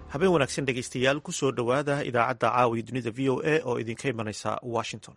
habeen wanaagsan dhegaystayaal ku soo dhowaada idaacadda caawiya dunida v o a oo idinka imanaysa washington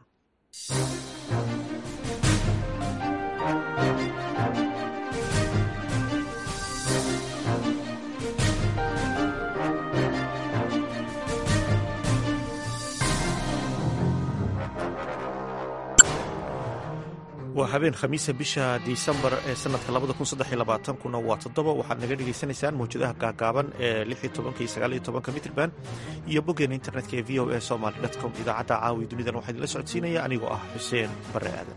waa habeen khamiisa bisha disembar ee sanadka kuna waa toddoba waxaad naga dhegaysanaysaan mawjadaha gaagaaban ee iyo mitrban iyo boggeena internetka ee v o a somaly com idaacadda caawiya dunidan waxaa idinla socodsiinaya anigoo ah xuseen bare aadan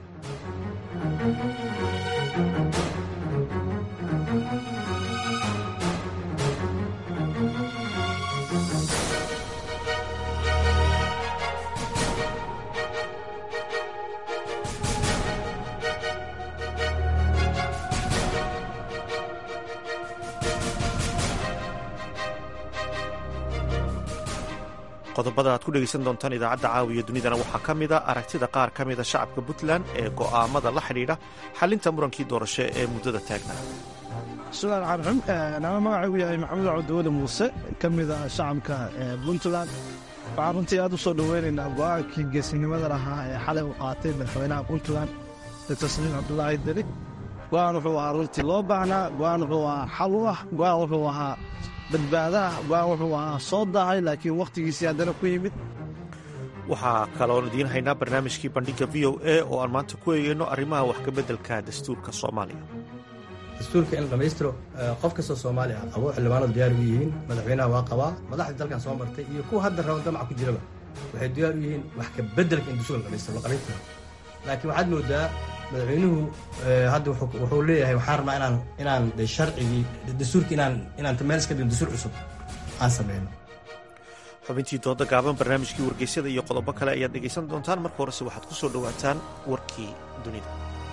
qodobada aad ku dhegaysan doontaan idaacadda caawiya dunidana waxaa ka mida aragtida qaar ka mida shacabka puntland ee go'aamada la xidhiidha xalinta murankii doorasho ee muddada taagnaa bismillahi raxmaan raxiim nama magacaygu yahay maxamed cabdiweli muuse ka mida shacabka puntland waxaan runtii aad u soo dhoweynaynaa go'aankii geesinimada lahaa ee xalay uu qaatay madaxweynaha puntland doctor saliim cabdulaahi deli go'aan wuxuu ahaa runtii loo baahnaa go'aan wuxuu ahaa xal u ah go'aan wuxuu ahaa badbaadaha go'aan wuxuu ahaa soo daahay laakiin wakhtigiisii haddana ku yimid waxaa kaloon idiin haynaa barnaamijkii bandhigga v o a oo aan maanta ku eegeyno arrimaha wax ka beddelka dastuurka soomaaliya dastuurka in la dhammaystiro qof kastoo soomaaliya qabo xildhibaanadu diyaar u yihiin madaxweynaha waa qabaa madaxdii dalkan soo martay iyo kuwa hadda raba damac ku jiraba waxay diyaar u yihiin wax ka beddelka in dastuurka la dhamaystiro la qarinta laakiin waxaad moodaa madaxweynuhu hadda wuxuu leeyahay waxaan rabnaa inaan inaan sharcigii dastuurki inaan inaan meel iska dhigno dastuur cusub aan sameyno xubintii dooda gaaban barnaamijkii wargeysyada iyo qodobo kale ayaad dhegaysan doontaan marka horese waxaad ku soo dhowaataan warkii dunida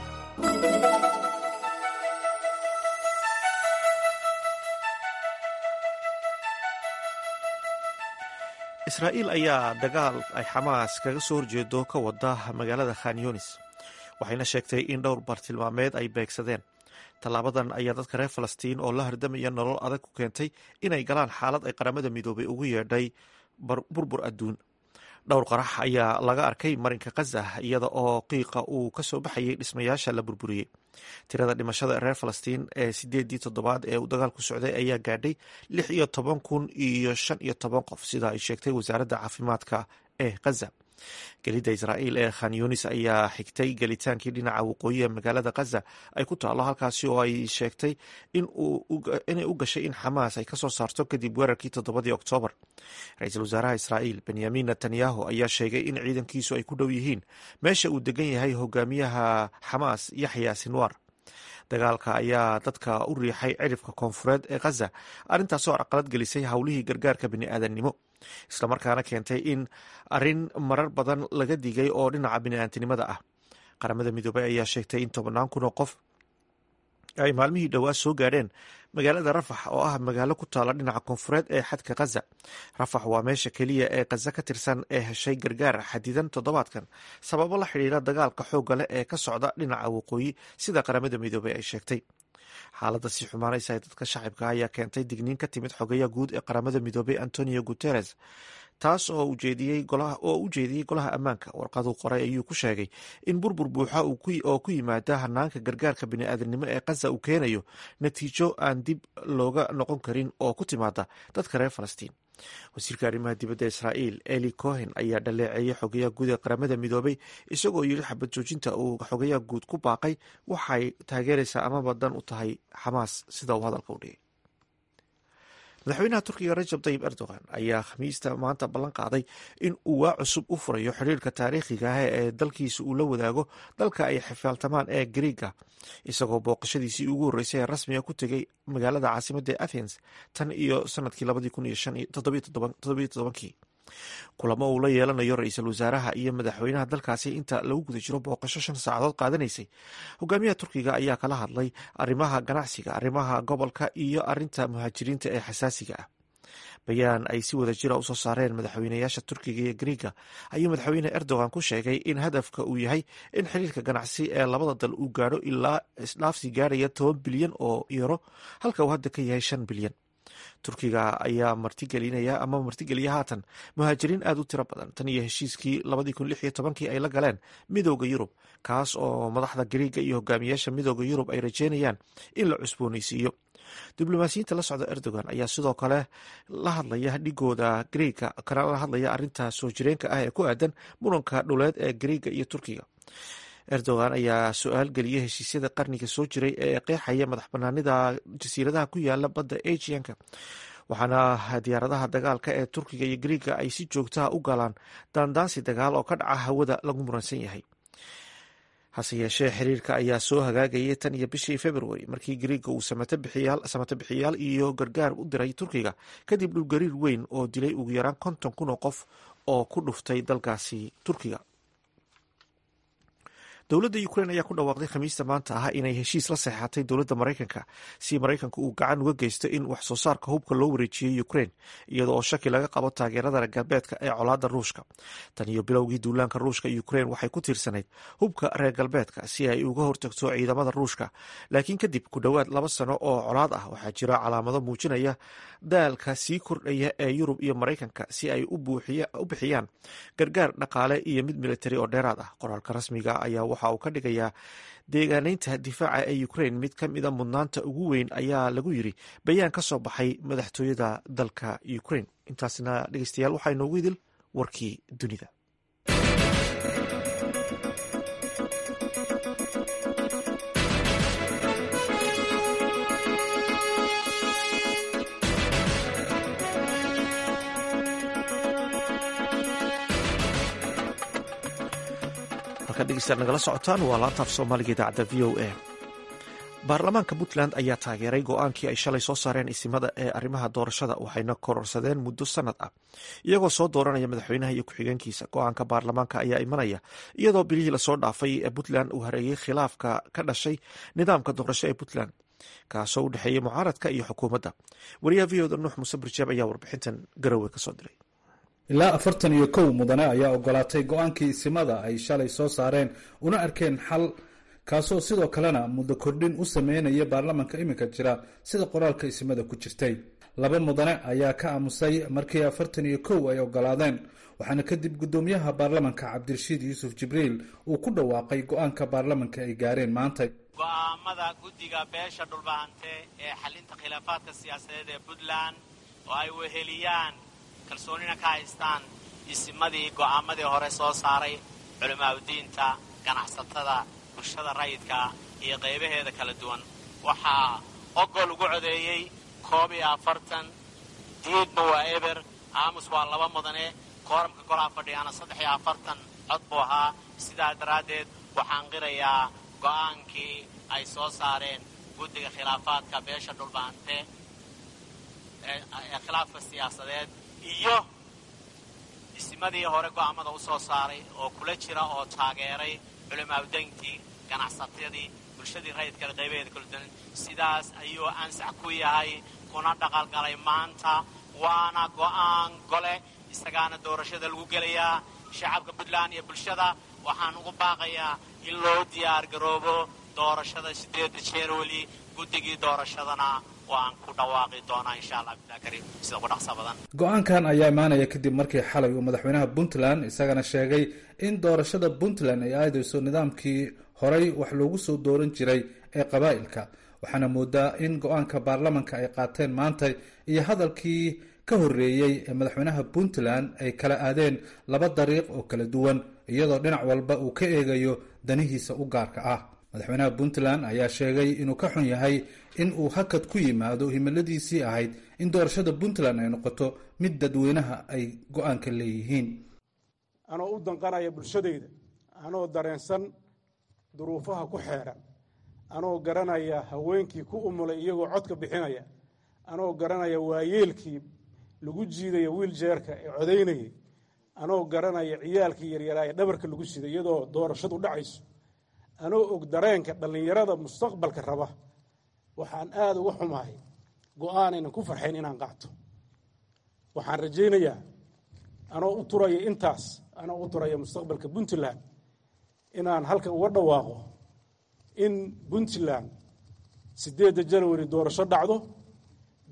israa'iil ayaa dagaal ay xamaas kaga soo horjeedo ka wada magaalada khan yunis waxayna sheegtay in dhowr bartilmaameed ay beegsadeen tallaabadan ayaa dadka reer falastiin oo la hardamaya nolol adag ku keentay inay galaan xaalad ay qaramada midoobay ugu yeedhay burbur adduun dhowr qarax ayaa laga arkay marinka khaza iyada oo qiiqa uu ka soo baxayay dhismayaasha la burburiyey tirada dhimashada reer falastiin ee sideedii toddobaad ee uu dagaalku socday ayaa gaadhay lix iyo toban kun iyo shan iyo toban qof sida ay sheegtay wasaaradda caafimaadka ee khaza gelidda israa'iil ee khan yunis ayaa xigtay gelitaankii dhinaca waqooyi ee magaalada khaza ay ku taallo halkaasi oo ay sheegtay inay u gashay in xamaas ay kasoo saarto kadib weerarkii toddobadii oktoobar ra-iisul wasaaraha israa'iil benyamin netanyahu ayaa sheegay in ciidankiisu ay ku dhow yihiin meesha uu degan yahay hogaamiyaha xamaas yaxya sinwar dagaalka ayaa dadka u riixay cirifka koonfureed ee khaza arrintaasoo carqalad gelisay howlihii gargaarka bini'aadannimo islamarkaana keentay in arrin marar badan laga digay oo dhinaca bini'aadnimada ah qaramada midoobey ayaa sheegtay in tobannaan kun oo qof ay maalmihii dhowaa soo gaadheen magaalada rafax oo ah magaalo ku taalla dhinaca koonfureed ee xadka khaza rafax waa meesha keliya ee khaza ka tirsan ee heshay gargaar xadidan toddobaadkan sababo la xidhiira dagaalka xoogga leh ee ka socda dhinaca waqooyi sida qaramada midoobey ay sheegtay xaaladda sii xumaanaysa ee dadka shacibka ayaa keentay digniin ka timid xogeya guud ee qaramada midoobey antonio guteres taas oo u jeediyey golaha ammaanka warqaduu qoray ayuu ku sheegay in burbur buuxa oo ku yimaada hanaanka gargaarka bini'aadanimo ee khaza uu keenayo natiijo aan dib looga noqon karin oo ku timaada dadka reer falastiin wasiirka arrimaha dibadda israa'iil eli cohen ayaa dhaleeceeyey xogayaha guud ee qaramada midoobey isagoo yidhi xabad joojinta uu xogayaha guud ku baaqay waxay taageeraysaa amaba dan u tahay xamaas sida uu hadalka u dhigay madaxweynaha turkiga rajab tayib erdogan ayaa khamiista maanta ballan qaaday in uu waa cusub u furayo xidhiirka taariikhiga ah ee dalkiisa uu la wadaago dalka ay xifaaltamaan ee griiga isagoo booqashadiisii ugu horreysay ee rasmiga ku tegay magaalada caasimadda ee athens tan iyo sanadkii kii kulamo uu la yeelanayo ra-iisul wasaaraha iyo madaxweynaha dalkaasi inta lagu guda jiro booqasho shan saacadood qaadanaysay hogaamiyaha turkiga ayaa kala hadlay arrimaha ganacsiga arrimaha gobolka iyo arinta muhaajiriinta ee xasaasiga ah bayaan ay si wada jira usoo saareen madaxweynayaasha turkiga iyo griiga ayuu madaxweyne erdogan ku sheegay in hadafka uu yahay in xiriirka ganacsi ee labada dal uu gaadho ilaa isdhaafsi gaarhaya toban bilyan oo euro halka uu hadda ka yahay shan bilyan turkiga ayaa martigelinaya ama martigeliya haatan muhaajiriin aad u tiro badan tan iyo heshiiskii labadii kun lix iyo tobankii ay la galeen midooda yurub kaas oo madaxda gariiga iyo hogaamiyaasha midooda yurub ay rajeynayaan in la cusbooneysiiyo diblomaasiyiinta la socda erdogan ayaa sidoo kale la hadlaya dhigooda gariiga kana la hadlaya arinta soo jireenka ah ee ku aadan muranka dhuleed ee gariiga iyo turkiga erdogan ayaa su-aal geliyay heshiisyada qarniga soo jiray ee qeexaya madax banaanida jasiiradaha ku yaala badda asianka waxaana diyaaradaha dagaalka ee turkiga iyo gariiga ay si joogtaha u galaan daandaansi dagaal oo ka dhaca hawada lagu muransan yahay hase yeeshee xiriirka ayaa soo hagaagayay tan iyo bishii februari markii gariiga uu samato bixiyaal iyo gargaar u diray turkiga kadib dhulgariir weyn oo dilay ugu yaraan konton kun oo qof oo ku dhuftay dalkaasi turkiga dowladda ukrain ayaa ku dhawaaqday khamiista maanta ah inay heshiis la seexatay dowladda maraykanka si maraykanka uu gacan uga geysto in wax soo saarka hubka loo wareejiyey ukrain iyada oo shaki laga qabo taageerada reer galbeedka ee colaadda ruushka tan iyo bilowgii duulaanka ruushka ukrain waxay ku tiirsanayd hubka reer galbeedka si ay uga hortagto ciidamada ruushka laakiin kadib ku dhowaad laba sano oo colaad ah waxaa jira calaamado muujinaya daalka sii kordhaya ee yurub iyo maraykanka si ay u bixiyaan gargaar dhaqaale iyo mid militari oo dheeraad ah qoraalka rasmiga ayaa waxa uu ka dhigayaa deegaaneynta difaaca ee ukrain mid ka mida mudnaanta ugu weyn ayaa lagu yiri bayaan ka soo baxay madaxtooyada dalka ukrain intaasna dhegeystayaal waxaa inoogu idil warkii dunida nagala socotaan waa laantaaf soomaaliga idaacadda v o a baarlamaanka puntland ayaa taageeray go-aankii ay shalay soo saareen isimada ee arrimaha doorashada waxayna kororsadeen muddo sanad ah iyagoo soo dooranaya madaxweynaha iyo ku-xigeenkiisa go-aanka baarlamaanka ayaa imanaya iyadoo bilihii lasoo dhaafay ee puntland uu hareeyey khilaafka ka dhashay nidaamka doorasho ee puntland kaasoo u dhexeeyey mucaaradka iyo xukuumadda wariyaha v oda nuux muuse birjeeb ayaa warbixintan garowe kasoo diray ilaa afartan iyo kow mudane ayaa ogolaatay go-aankii isimada ay shalay soo saareen una arkeen xal kaasoo sidoo kalena muddo kordhin u sameynaya baarlamanka iminka jira sida qoraalka isimada ku jirtay laba mudane ayaa ka aamusay markii afartan iyo kow ay ogolaadeen waxaana kadib guddoomiyaha baarlamanka cabdirashiid yuusuf jibriil uu ku dhawaaqay go-aanka baarlamanka ay gaareen maanta go-aamada guddiga beesha dhulbahante ee xalinta khilaafaadka siyaasadeed ee puntland oo ay weheliyaan kalsoonina ka haystaan isimadii go'aamadii hore soo saaray culimaadudiinta ganacsatada bulshada rayidka iyo qaybaheeda kala duwan waxaa ogol ugu codeeyey koob iyo afartan diidma waa eber aamus waa laba mudane kooramka golaa fadhiyaana saddex iyo afartan cod buu ahaa sidaa daraaddeed waxaan qirayaa go'aankii ay soo saareen guddiga khilaafaadka beesha dhulbahante ee khilaafka siyaasadeed iyo isimadii hore go'aamada u soo saaray oo kula jira oo taageeray culimaadudayntii ganacsatadii bulshadii rayidkale qaybaheeda kala duwan sidaas ayuu ansax ku yahay kuna dhaqalgalay maanta waana go'aan gole isagaana doorashada lagu gelayaa shacabka puntland iyo bulshada waxaan ugu baaqayaa in loo diyaar garoobo doorashada sideedda jeerweli guddigii doorashadana waan ku dhawaaqi doonaa insha allah abdulakariim sida ugu dhaqsa badan go-aankan ayaa imaanaya kadib markii xalay uu madaxweynaha puntland isagana sheegay in doorashada puntland ay aadayso nidaamkii horay wax loogu soo dooran jiray ee qabaa'ilka waxaana moodaa in go-aanka baarlamanka ay qaateen maanta iyo hadalkii ka horreeyey ee madaxweynaha puntland ay kala aadeen laba dariiq oo kala duwan iyadoo dhinac walba uu ka eegayo danihiisa u gaarka ah madaxweynaha puntland ayaa sheegay inuu ka xun yahay in uu hakad ku yimaado himiladiisii ahayd in doorashada puntland ay noqoto mid dadweynaha ay go-aanka leeyihiin anoo u danqanaya bulshadayda anoo dareensan duruufaha ku xeedhan anoo garanaya haweenkii ku umulay iyagoo codka bixinaya anoo garanaya waayeelkii lagu jiidaya wiiljeerka ee codaynayay anoo garanaya ciyaalkii yaryaraa ee dhabarka lagu siday iyadoo doorashadu dhacayso anoo og dareenka dhallinyarada mustaqbalka raba waxaan aada uga xumahay go-aanaynan ku farxayn inaan qaato waxaan rajaynayaa anoo u turaya intaas anoo u turaya mustaqbalka puntland inaan halkan uga dhawaaqo in puntland siddeedda janawari doorasho dhacdo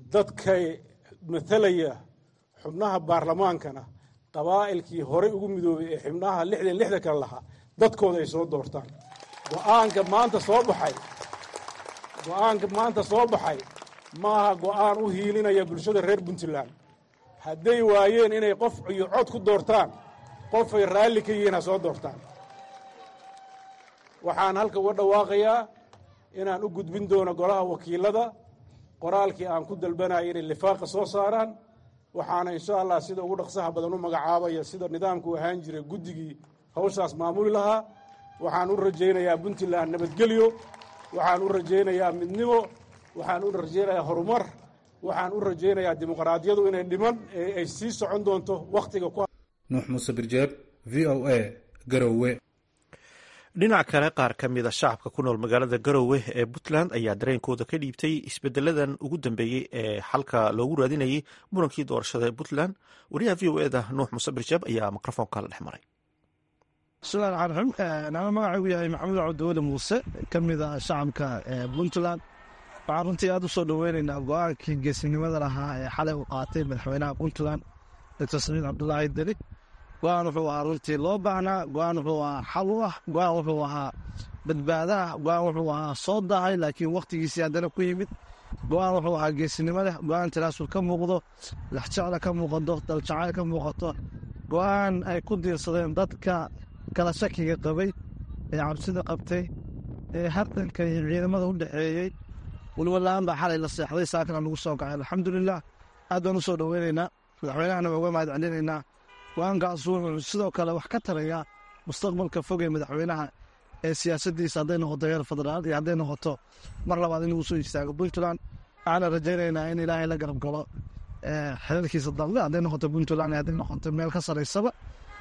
dadkay matalaya xubnaha baarlamaankana qabaa'ilkii horey ugu midoobay ee xubnaha lixdan lixda kale lahaa dadkooda ay soo doortaan go-aanka maanta soo baxay go-aanka maanta soo baxay maaha go-aan u hiilinaya bulshada reer puntland hadday waayeen inay qof iyo cod ku doortaan qofay raalli ka yihiin ha soo doortaan waxaan halka uga dhawaaqayaa inaan u gudbin doono golaha wakiilada qoraalkii aan ku dalbanaya inay lifaaqa soo saaraan waxaana insha allah sida ugu dhaqsaha badan u magacaabaya sida nidaamku ahaan jiray guddigii hawshaas maamuli lahaa waxaan u rajaynayaa puntland nabadgelyo waxaan u rajaynayaa midnimo waxaan u rajaynayaa horumar waxaan u rajaynayaa dimuqraadiyadu inay dhiman ee ay sii socon doonto wakhtiga ku nuux muuse birjeeb v o a garowe dhinac kale qaar ka mida shacabka ku nool magaalada garowe ee puntland ayaa dareenkooda ka dhiibtay isbedeladan ugu dambeeyey ee xalka loogu raadinayay murankii doorashada ee puntland wariyaha v o eda nuux muuse birjeeb ayaa mikrofoonka la dhex maray bismillahi raxmaan raxiim nama magacaygu yahay maxamuud cabdiweli muuse ka mid ah shacabka puntland waxaan runtii aad u soo dhoweynaynaa go-aankii geesinimada lahaa ee xalay uu qaatay madaxweynaha puntland doctor samiid cabdulaahi deli go-aan wuxuu ahaa runtii loo baahnaa go-aan wuxuu ahaa xal u ah go-aan wuxuu ahaa badbaadaha go-aan wuxuu ahaa soo dahay laakiin wakhtigiisii haddana ku yimid go-aan wuxuu ahaa geesinimo leh go-aan tanaasul ka muuqdo laxjecla ka muuqato daljacayl ka muuqato go-aan ay ku diirsadeen dadka kala shakiga qabay ee cabsida qabtay ee hardanka iyo ciidamada u dhexeeyey weliba la-aan baa xalay la seexday saakana lagu soo kacay alxamdulilah aad baan u soo dhoweynaynaa madaxweynahana waa uga mahad celinaynaa go-aankaas wuxuu sidoo kale wax ka tarayaa mustaqbalka fog ee madaxweynaha ee siyaasaddiisa hadday noqoto heer federaal iyo hadday noqoto mar labaad inuu soo istaago puntland waxaana rajaynaynaa in ilaahay la garab galo xelalkiisa dambe hadday noqoto puntland hadday noqoto meel ka saraysaba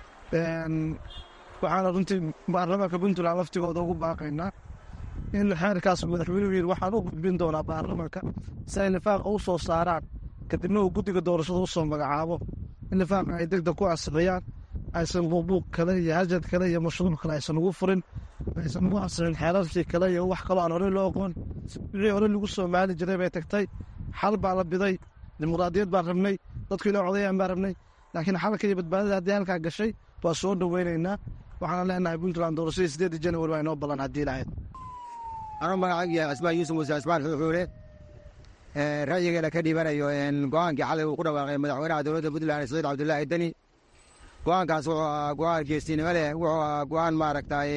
waxaana runtii baarlamaanka puntland laftigooda ugu baaqaynaa in xeerkaas madaxweynuhu yidhi waxaan u gudbin doonaa baarlamaanka si ay lifaaqa u soo saaraan kadibna uu guddiga doorashada u soo magacaabo in lifaaqa ay degdeg ku asixiyaan aysan buuqbuuq kale iyo hajad kale iyo mashruuc kale aysan ugu furin aysan ugu asixin xeerarkii kale iyo wax kaloo aan horey loo aqoon wixii hore lagu soo maali jiray bay tagtay xal baa la biday dimuqraadiyad baan rabnay dadku ila codayaan baan rabnay laakiin xalka iyo badbaadada haddii halkaa gashay waa soo dhoweynaynaa waxaana leenahay puntland doorashadii sideedii januari waa inoo ballan haddii lahayd anuu magacaygu yahay cismaan yuusuf muuse cismaan xuuxuule ra'yigeena ka dhiibanayo go-aankii xalay uu ku dhawaaqay madaxweynaha dowladda puntland saciid cabdulaahi deni go-aankaas wuxuu ahaa go-aan geesinimo leh wuxuu ahaa go-aan maaragtay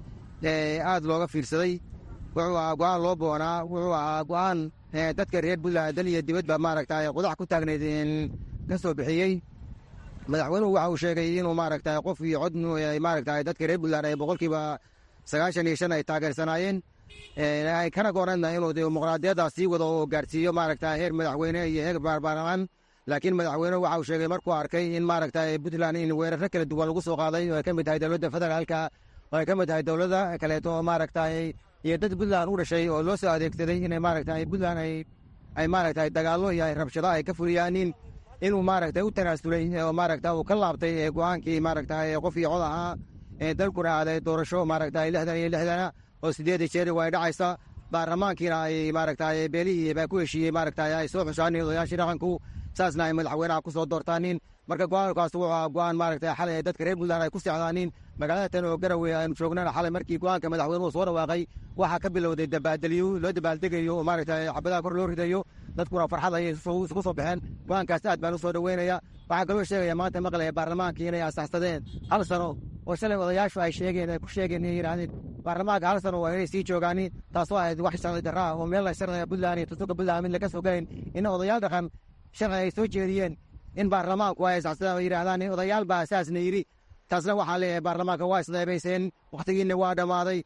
aad looga fiirsaday wuxuu ahaa go-aan loo boonaa wuxuu ahaa go-aan dadka reer puntland dan iyo dibadba maaragtay qudax ku taagnayd ka soo bixiyey madaxweynuhu waxa uu sheegay inuu maaragtay qof iyo cod maaragtay dadka reer puntland ay boqolkiiba sagaashan iyo shan ay taageersanaayeen ay kana goranna inuu dimuqraadiyadda sii wado oo gaarsiiyo maaragta heer madaxweyne iyo heer baarbaarlamaan laakiin madaxweynuhu waxa uu sheegay markuu arkay in maaragta puntland in weeraro kala duwan lagu soo qaaday oo ay ka mid tahay dowladda federaalka oo ay ka mid tahay dowladda kaleeto oo maaragta iyo dad puntland u dhashay oo loo soo adeegsaday inay maaragta puntland ay maaragta dagaallo iyo rabshado ay ka fuliyaanin inuu maaragta u tanaasulay oo maaragta uu ka laabtay go-aankii maaragta qof iyo cod ahaa dalkuna aaday doorasho maaragta lixdan iyo lixdana oo sideedii jeeri way dhacaysa baarlamaankiina ay maaragtay beelihii baa ku heshiiyey maaragtay ay soo xushaaniin odayaashii dhaqanku saasna ay madaxweynaha ku soo doortaanin marka go-aankaas wuxuu ahaa go-aan maaragtay xalay ay dadka reer puntland ay ku socdaanin magaalada tan oo garowe aynu joognana xalay markii go-aanka madaxweynuhu soo dhawaaqay waxaa ka bilowday dabaaldeliyo loo dabaaldegayo oo maaragtay xabadaha kor loo ridayo dadkuna farxad ayay isugu soo baxeen go-aankaas aad baan u soo dhoweynaya waxaa kaloo sheegaya maanta maqlaya baarlamaankii inay asaxsadeen hal sano oo shalay odayaashu ay sheegeen ay ku sheegeen inay yidhaahdeen baarlamaanka hal sano waa inay sii joogaaniin taasoo ahayd wax sharci darraa oo meel sharciga puntland iyo tusuga puntland mid laga soo gelayn ina odayaal dhaqan sharci ay soo jeediyeen in baarlamaanku ay asaxsadeen oo yidhaahdaan odayaal baa saasna yidhi taasna waxaa leeyahay baarlamaanka waa isdheebayseen wakhtigiina waa dhammaaday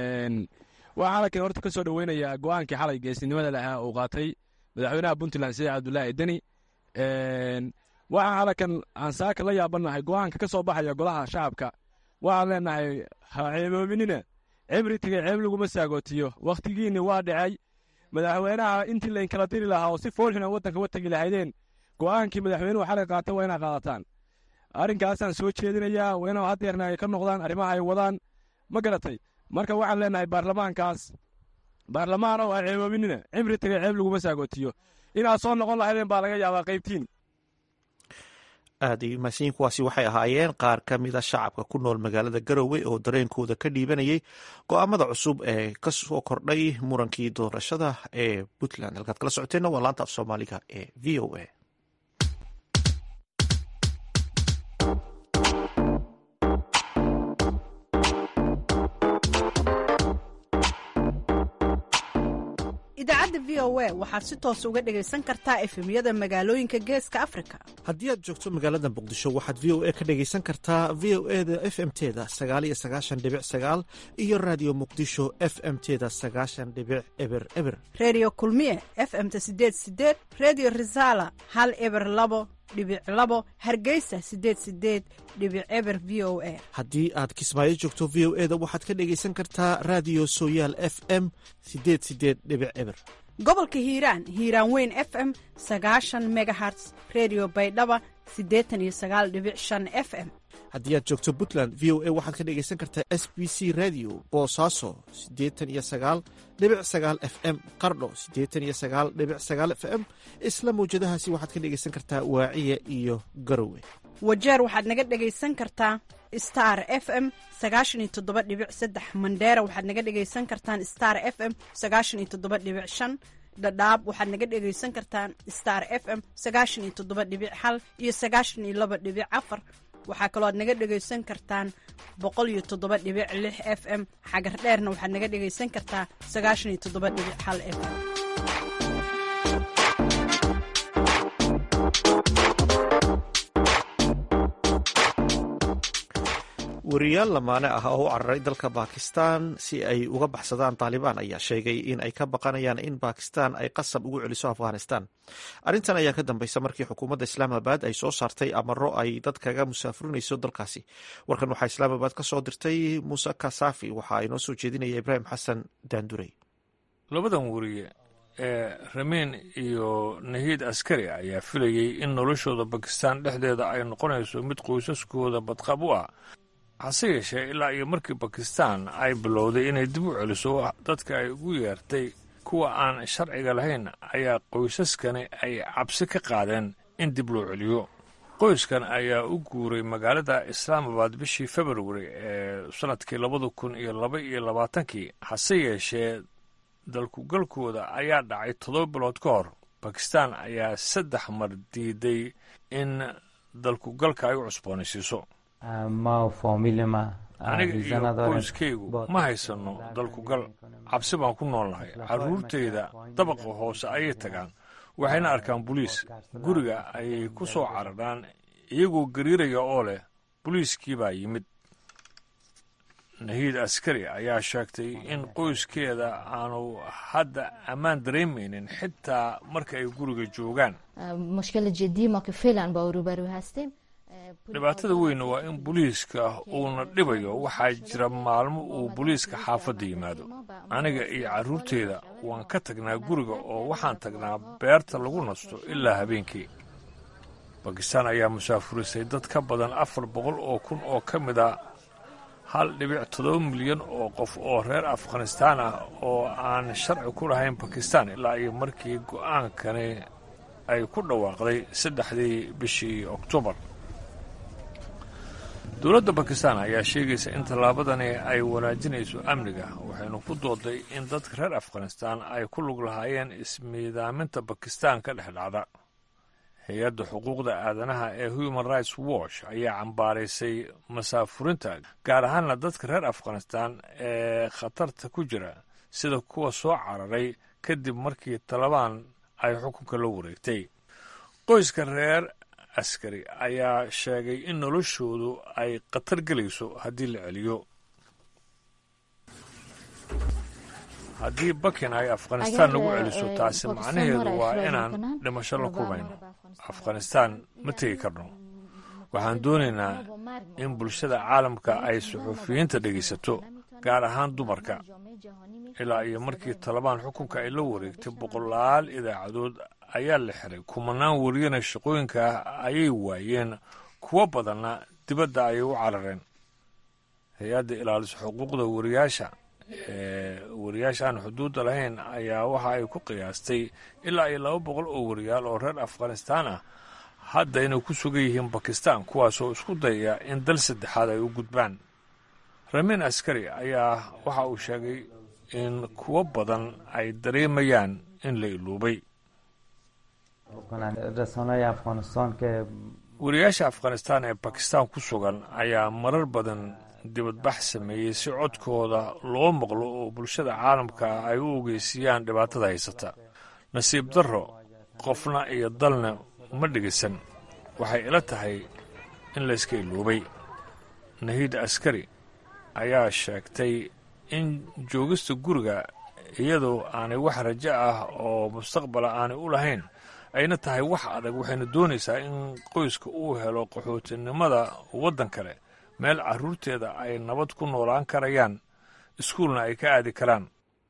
waxaa halkan horta ka soo dhoweynayaa go-aankii xalay geesinimada lahaa uu qaatay madaxweynaha puntland siciid cabdulaahi deni waxaa halkan aan saaka la yaabanahay go-aanka ka soo baxaya golaha shacabka waxaan leenahay ha ceeboominina cimri tegey ceeb laguma saagootiyo wakhtigiinni waa dhacay madaxweynaha intii layn kala diri lahaa oo si foolxuna waddanka watagi lahaydeen go'aankii madaxweynuhu xalay qaata waa inaa qaadataan arrinkaasaan soo jeedinayaa waa inuu haddeerna ay ka noqdaan arrimaha ay wadaan ma garatay marka waxaan leenahay baarlamaankaas baarlamaan oo aan ceeboominina cimri tegey ceeb laguma saagootiyo inaad soo noqon lahaydeen baa laga yaabaa qaybtiin aad ay mahadsanyiin kuwaasi waxay ahaayeen qaar ka mida shacabka ku nool magaalada garowe oo dareenkooda ka dhiibanayay go-aamada cusub ee ka soo kordhay murankii doorashada ee puntland halkaad kala socoteenna waa laanta af soomaaliga ee v o a idaacadda v o a waxaad si toos uga dhegaysan kartaa efemyada magaalooyinka geeska afrika haddii aad joogto magaalada muqdisho waxaad v o a ka dhegaysan kartaa v o e da f m teda sagaal iyo sagaashan dhibic sagaal iyo raadiyo muqdisho f m teda sagaashan dhibic eber eber reediyo kulmiye f m-ta sideed sideed reediyo risaala hal eber labo dhibic labo hargeysa sideed sideed dhibic eber v o a haddii aad kismaayo joogto v o e da waxaad ka dhegaysan kartaa raadiyo sooyaal f m sideed sideed dhibic eber gobolka hiiraan hiiraan weyn f m sagaashan megaherts reediyo baydhaba siddeetan iyo sagaal dhibic shan f m haddii aad joogto puntland v o a waxaad ka dhegaysan kartaa s b c radio boosaaso siddeetan iyo sagaal dhibic sagaal f m qardho siddeetan iyo sagaal dhibic sagaal f m isla mawjadahaasi waxaad ka dhegaysan kartaa waaciya iyo garowe wajeer waxaad naga dhegaysan kartaa star f m sagaashan iyo toddoba dhibic saddex mandheera waxaad naga dhegaysan kartaan star f m sagaashan iyo toddoba dhibic shan dhadhaab waxaad naga dhegaysan kartaan star f m sagaashan iyo toddoba dhibic hal iyo sagaashan iyo laba dhibic afar waxaa kaloo aad naga dhegaysan kartaan boqol iyo toddoba dhibic lix f m xagar dheerna waxaad naga dhegaysan kartaa sagaashan iyo toddoba dhibic hal f m wariyaal lamaane ah oo u cararay dalka bakistan si ay uga baxsadaan taalibaan ayaa sheegay in ay ka baqanayaan in bakistan ay qasab ugu celiso afghanistan arrintan ayaa ka dambaysa markii xukuumadda islaamabad ay soo saartay amaro ay dad kaga musaafurinayso dalkaasi warkan waxaa islaamabad ka soo dirtay muuse kasafi waxaa inoo soo jeedinaya ibraahim xasan daandurey labadan wariye ee ramiin iyo nahiid askari ayaa filayey in noloshooda bakistan dhexdeeda ay noqonayso mid qoysaskooda badqab u ah hase yeeshee ilaa iyo markii bakistan ay bilowday inay dib u celiso dadka ay ugu yeertay kuwa aan sharciga lahayn ayaa qoysaskani ay cabsi ka qaadeen in dib loo celiyo qoyskan ayaa u guuray magaalada islaamabad bishii februari ee sannadkii labada kun iyo laba iyo labaatankii hase yeeshee dalkugalkooda ayaa dhacay toddoba bilood ka hor bakistan ayaa saddex mar diiday in dalkugalka ay u cusboonaysiiso aniga iyo qoyskaygu ma haysanno dalkugal cabsi baan ku noolnahay carruurtayda dabaqa hoose ayay tagaan waxayna arkaan boliis guriga ayay ku soo cararaan iyagoo gariiraya oo leh boliiskii baa yimid nahiid askari ayaa sheegtay in qoyskeeda aanu hadda ammaan dareemaynin xitaa marka ay guriga joogaan dhibaatada weyn waa in booliiska uuna dhibayo waxaa jira maalmo uu booliiska xaafadda yimaado aniga iyo carruurteyda waan ka tagnaa guriga oo waxaan tagnaa beerta lagu nasto ilaa habeenkii bakistaan ayaa musaafurisay dad ka badan afar boqol oo kun oo ka mid a hal dhibic toddoba milyan oo qof oo reer afghanistaan ah oo aan sharci ku lahayn bakistan ilaa iyo markii go'aankani ay ku dhawaaqday saddexdii bishii oktoobar dowladda bakistan ayaa sheegaysa in tallaabadani ay wanaajinayso amniga waxaynu ku dooday in dadka reer afghanistan ay ku lug lahaayeen ismiidaaminta bakistan ka dhex dhacda hay-adda xuquuqda aadanaha ee human rights watch ayaa cambaaraysay masaafurinta gaar ahaanna dadka reer afghanistan ee khatarta ku jira sida kuwa soo cararay kadib markii talabaan ay xukunka la wareegtay qoyska reer askari ayaa sheegay in noloshoodu ay khatar gelayso haddii la celiyo haddii bakin ay afghanistaan nagu celiso taasi macnaheedu waa inaan dhimasho la kulmayno afghanistaan ma tegi karno waxaan doonaynaa in bulshada caalamka ay suxuufiyiinta dhegaysato gaar ahaan dumarka ilaa iyo markii talabaan xukunka ay la wareegtay boqolaal idaacadood ayaa la xiray kumanaan wariyana shaqooyinka ah ayay waayeen kuwo badanna dibadda ayay u carareen hay-adda ilaaliso xuquuqda wariyaasha ee wariyaasha aan xuduudda lahayn ayaa waxa ay ku qiyaastay ilaa iyo laba boqol oo wariyaal oo reer afghanistaan ah hadda inay ku sugan yihiin bakistan kuwaasoo isku dayaya in dal saddexaad ay u gudbaan ramin askari ayaa waxa uu sheegay in kuwo badan ay dareemayaan in la iluubay wariyaasha afghanistaan ee bakistan ku sugan ayaa marar badan dibadbax sameeyey si codkooda loo maqlo oo bulshada caalamka ay u ogeysiiyaan dhibaatada haysata nasiib darro qofna iyo dalna ma dhegaysan waxay ila tahay in layska iluubay nahiid askari ayaa sheegtay in joogista guriga iyadoo aanay wax rajo ah oo mustaqbala aanay u lahayn ayna tahay wax adag waxayna doonaysaa in qoyska uu helo qaxootinimada waddan kale meel carruurteeda ay nabad ku noolaan karayaan iskuulna ay ka aadi karaan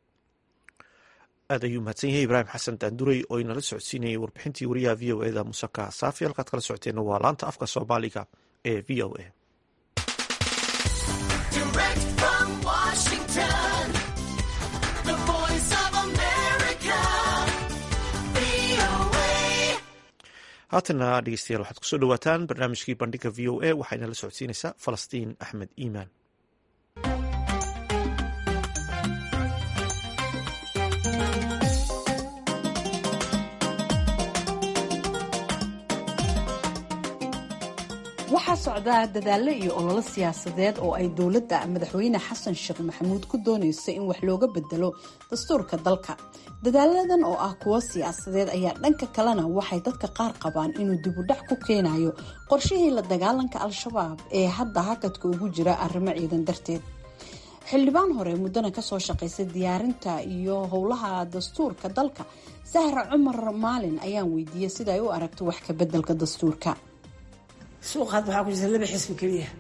aad ayuu mahadsan yahay ibraahim xasan daanduray oo inala socodsiinayay warbixintii wariyaha v o eda musaka saafi halkaad kala socoteenna waa laanta afka soomaaliga ee v o a haatana dhegeystayaal waxaad kusoo dhawaataan barnaamijkii bandhiga v o a waxayna la socodsiinaysaa falastiin axmed iimaan waxaa socdaa dadaallo iyo ololo siyaasadeed oo ay dowladda madaxweyne xasan sheekh maxamuud ku doonayso in wax looga bedelo dastuurka dalka dadaaladan oo ah kuwo siyaasadeed ayaa dhanka kalena waxay dadka qaar qabaan inuu dibudhac ku keenayo qorshihii la dagaalanka al-shabaab ee hadda hakadka ugu jira arrimo ciidan darteed xildhibaan hore muddana kasoo shaqaysay diyaarinta iyo howlaha dastuurka dalka sahra cumar maalin ayaan weydiiyey sida ay u aragto wax ka bedelka dastuurka suuqa hadda waxaa ku jirta laba xisbi keliya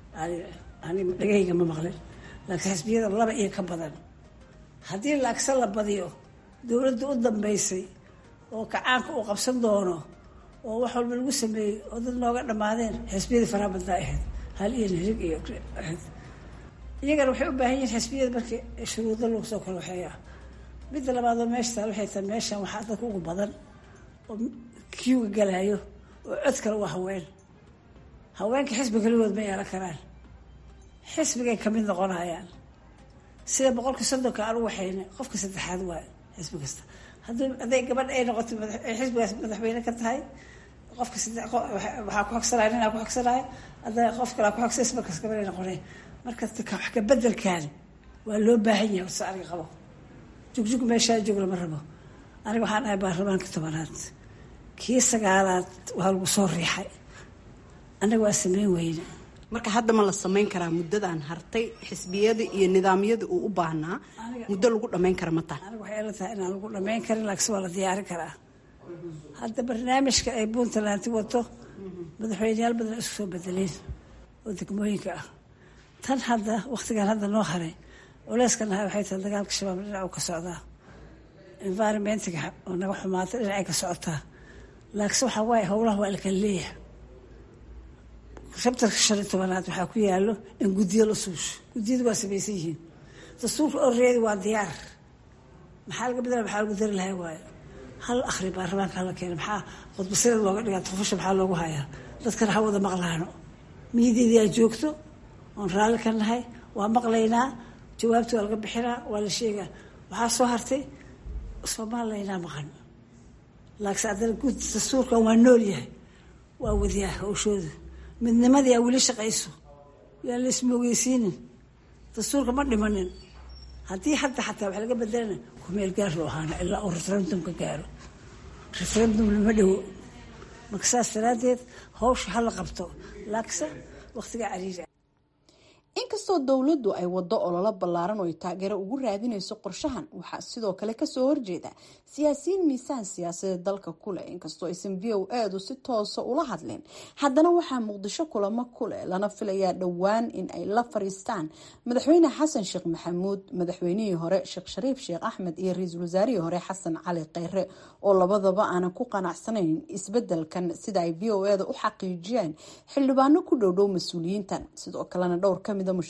ani dhagahayga ma maqlin laakiin xisbiyada laba iyo ka badan haddii laagsa la badiyo dowladda u dambaysay oo kacaanka uu qabsan doono oo wax walba lagu sameeyey oo dad nooga dhammaadeen xisbiyadii faraha badnaa ahayd hal iyo nirig iyo ahayd iyagana waxay u baahan yihiin xisbiyada markii shuruudo lagu soo kala waxeeya midda labaad oo meesha taal waxay tahay meeshan waxaa dadka ugu badan oo kiuga galaayo oo cod kale waa haween haweenka xisbi keligood ma yeelan karaan xisbigay kamid noqonayaan sida boqolkii soddonka aan u waxayna qofka saddexaad waayo xisbi kasta haddii hadday gabadh ay noqoto xisbigaas madaxweyne ka tahay qofka waxaa ku xogsanaya ninaa ku xogsanaya hadday qof kalaa ku xogsays markaas gabadh ay noqonay marka wax ka bedelkan waa loo baahan yahay horta aniga qabo jugjug meeshaa joog lama rabo aniga waxaan ahay baarlamaanka tobanaad kii sagaalaad waa lagu soo riixay annaga waa sameyn weyne marka hadda ma la samayn karaa muddadan hartay xisbiyada iyo nidaamyada uu u baahnaa muddo lagu dhammayn kara ma taha aniga waxay ila tahay inaan lagu dhammayn karin laakiin waa la diyaarin karaa hadda barnaamijka ay puntlanti wato madaxweyneyaal badan isku soo bedeleen oo degmooyinka ah tan hadda wakhtigan hadda noo haray culeyskan ahay waxay tahay dagaalka shabaab dhinac ka socdaa environmentiga oo naga xumaatay dhinacay ka socotaa laakiinse waxaa waaye howlaha waa la kala leeyahay shabtarka shan iyo tobanaad waxaa ku yaalo in guddiyo la suusho guddiyadu waa samaysan yihiin dastuurka oreedi waa diyaar maxaa laga bedela maxaa lagu dari lahay waayo hal akhri baarlamaanka hala keena maxaa khudbasirad looga dhigaa tufusha maxaa loogu hayaa dadkana ha wada maqlaano miyadeedii aa joogto oon raalli ka nahay waa maqlaynaa jawaabta waa laga bixinaa waa la sheegaa waxaa soo hartay soomalilaynaa maqan laakiinse haddana guud dastuurkan waa nool yahay waa wadiyaa hawshooda midnimadii aa weli shaqayso yaan la ismoogeysiinin dastuurka ma dhimanin haddii hadda xataa wax laga bedelana kumeel gaar loo ahaana ilaa uu referendumka gaaro referendum lama dhowo marka saas daraaddeed hawsha hala qabto laakiinse wakhtiga cariiri inkastoo dowladdu ay wado ololo ballaaran oo ay taageero ugu raadinayso qorshahan waxaa sidoo kale kasoo horjeeda siyaasiyiin miisaan siyaasadeed dalka kuleh inkastoo aysan v o edu si toosa ula hadleen haddana waxaa muqdisho kulamo kuleh lana filayaa dhowaan in ay la fariistaan madaxweyne xasan sheekh maxamuud madaxweynihii hore sheekh shariif sheekh axmed iyo ra-iisul wasaarihii hore xasan cali kheyre oo labadaba aanan ku qanacsanayn isbedelkan sida ay v o eda u xaqiijiyeen xildhibaano ku dhowdhow mas-uuliyiintan sidoo kalena dhowr kamida musharaxiin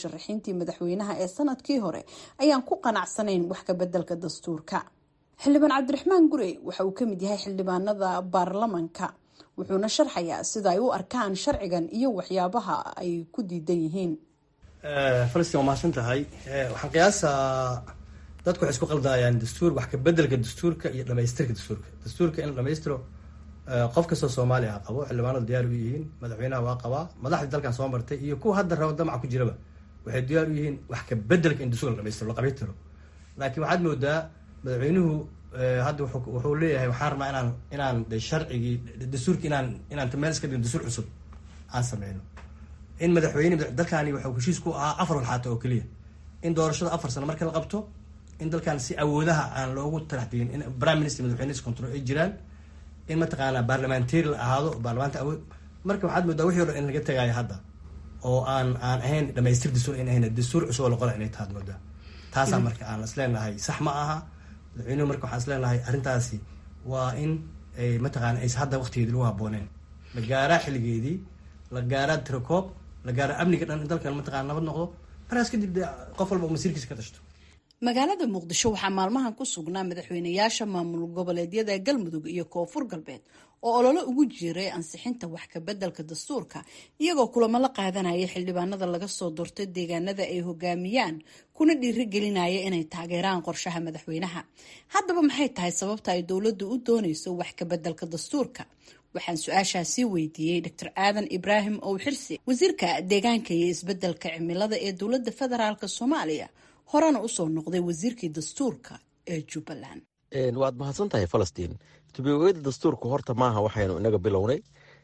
musharaxiintii madaxweynaha ee sanadkii hore ayaan ku qanacsanayn wax ka bedelka dastuurka xildhibaan cabdiraxmaan gurey waxa uu kamid yahay xildhibaanada baarlamanka wuxuuna sharxayaa sida ay u arkaan sharcigan iyo waxyaabaha ay ku diidan yihiin falastiin waa mahadsan tahay waxaan qiyaasaa dadku waxay isku qaldayaan dastuur wax ka bedelka dastuurka iyo dhamaystirka dastuurka dastuurka in la dhamaystiro qof kastoo soomaali ah qabo xildhibaanadu diyaar u yihiin madaxweynaha waa qabaa madaxdii dalkan soo martay iyo kuwa hadda raba damaca ku jiraba waxay diyaar u yihiin wax ka bedelka in dastuurka la dhamaystiro la qabiitiro laakiin waxaad moodaa madaxweynuhu hadda wuxuu leeyahay waxaan rabnaa inaan inaan de sharcigii dastuurki inaan inaan meel iska dhigno dastuur cusub aan sameyno in madaxweyne dalkani waxuu heshiis ku ahaa afar walxaata oo keliya in doorashada afar sano marka la qabto in dalkan si awoodaha aan loogu talaxdigin in prime minister madaxweyne control ay jiraan in mataqaanaa baarlamentary la ahaado baarlamaanta awood marka waxaad moodaa wixii o dhan in laga tagaayo hadda oo aan aan ahayn dhamaystir dastuur in ahayn dastuur cusub oo la qola inay tahaad moodaa taasaa marka aan isleenahay sax ma aha madaxweynuhu marka waxaan isleenahay arrintaasi waa in mataqaana aysa hadda waqtigeedii lagu habooneen la gaaraa xilligeedii la gaaraa tirakoob la gaaraa amniga dhan in dalkan mataqana nabad noqdo markaas kadib de qof walba masiirkiisa ka tashto magaalada muqdisho waxaa maalmahan ku sugnaa madaxweynayaasha maamul goboleedyada galmudug iyo koonfur galbeed oo ololo ugu jiray ansixinta wax ka bedelka dastuurka iyagoo kulamo la qaadanaya xildhibaanada laga soo doortay deegaanada ay hogaamiyaan kuna dhiirigelinaya inay taageeraan qorshaha madaxweynaha haddaba maxay tahay sababta ay dowladdu u dooneyso wax ka bedelka dastuurka waxaan su-aashaasi weydiiyey dr aadan ibraahim owxirsi wasiirka deegaanka iyo isbedelka cimilada ee dowladda federaalk soomaaliya horena usoo noqday wasiirkii dastuurka ee jubbaland waad mahadsan tahay falastiin tubiogeyda dastuurku horta maaha waxaynu inaga bilownay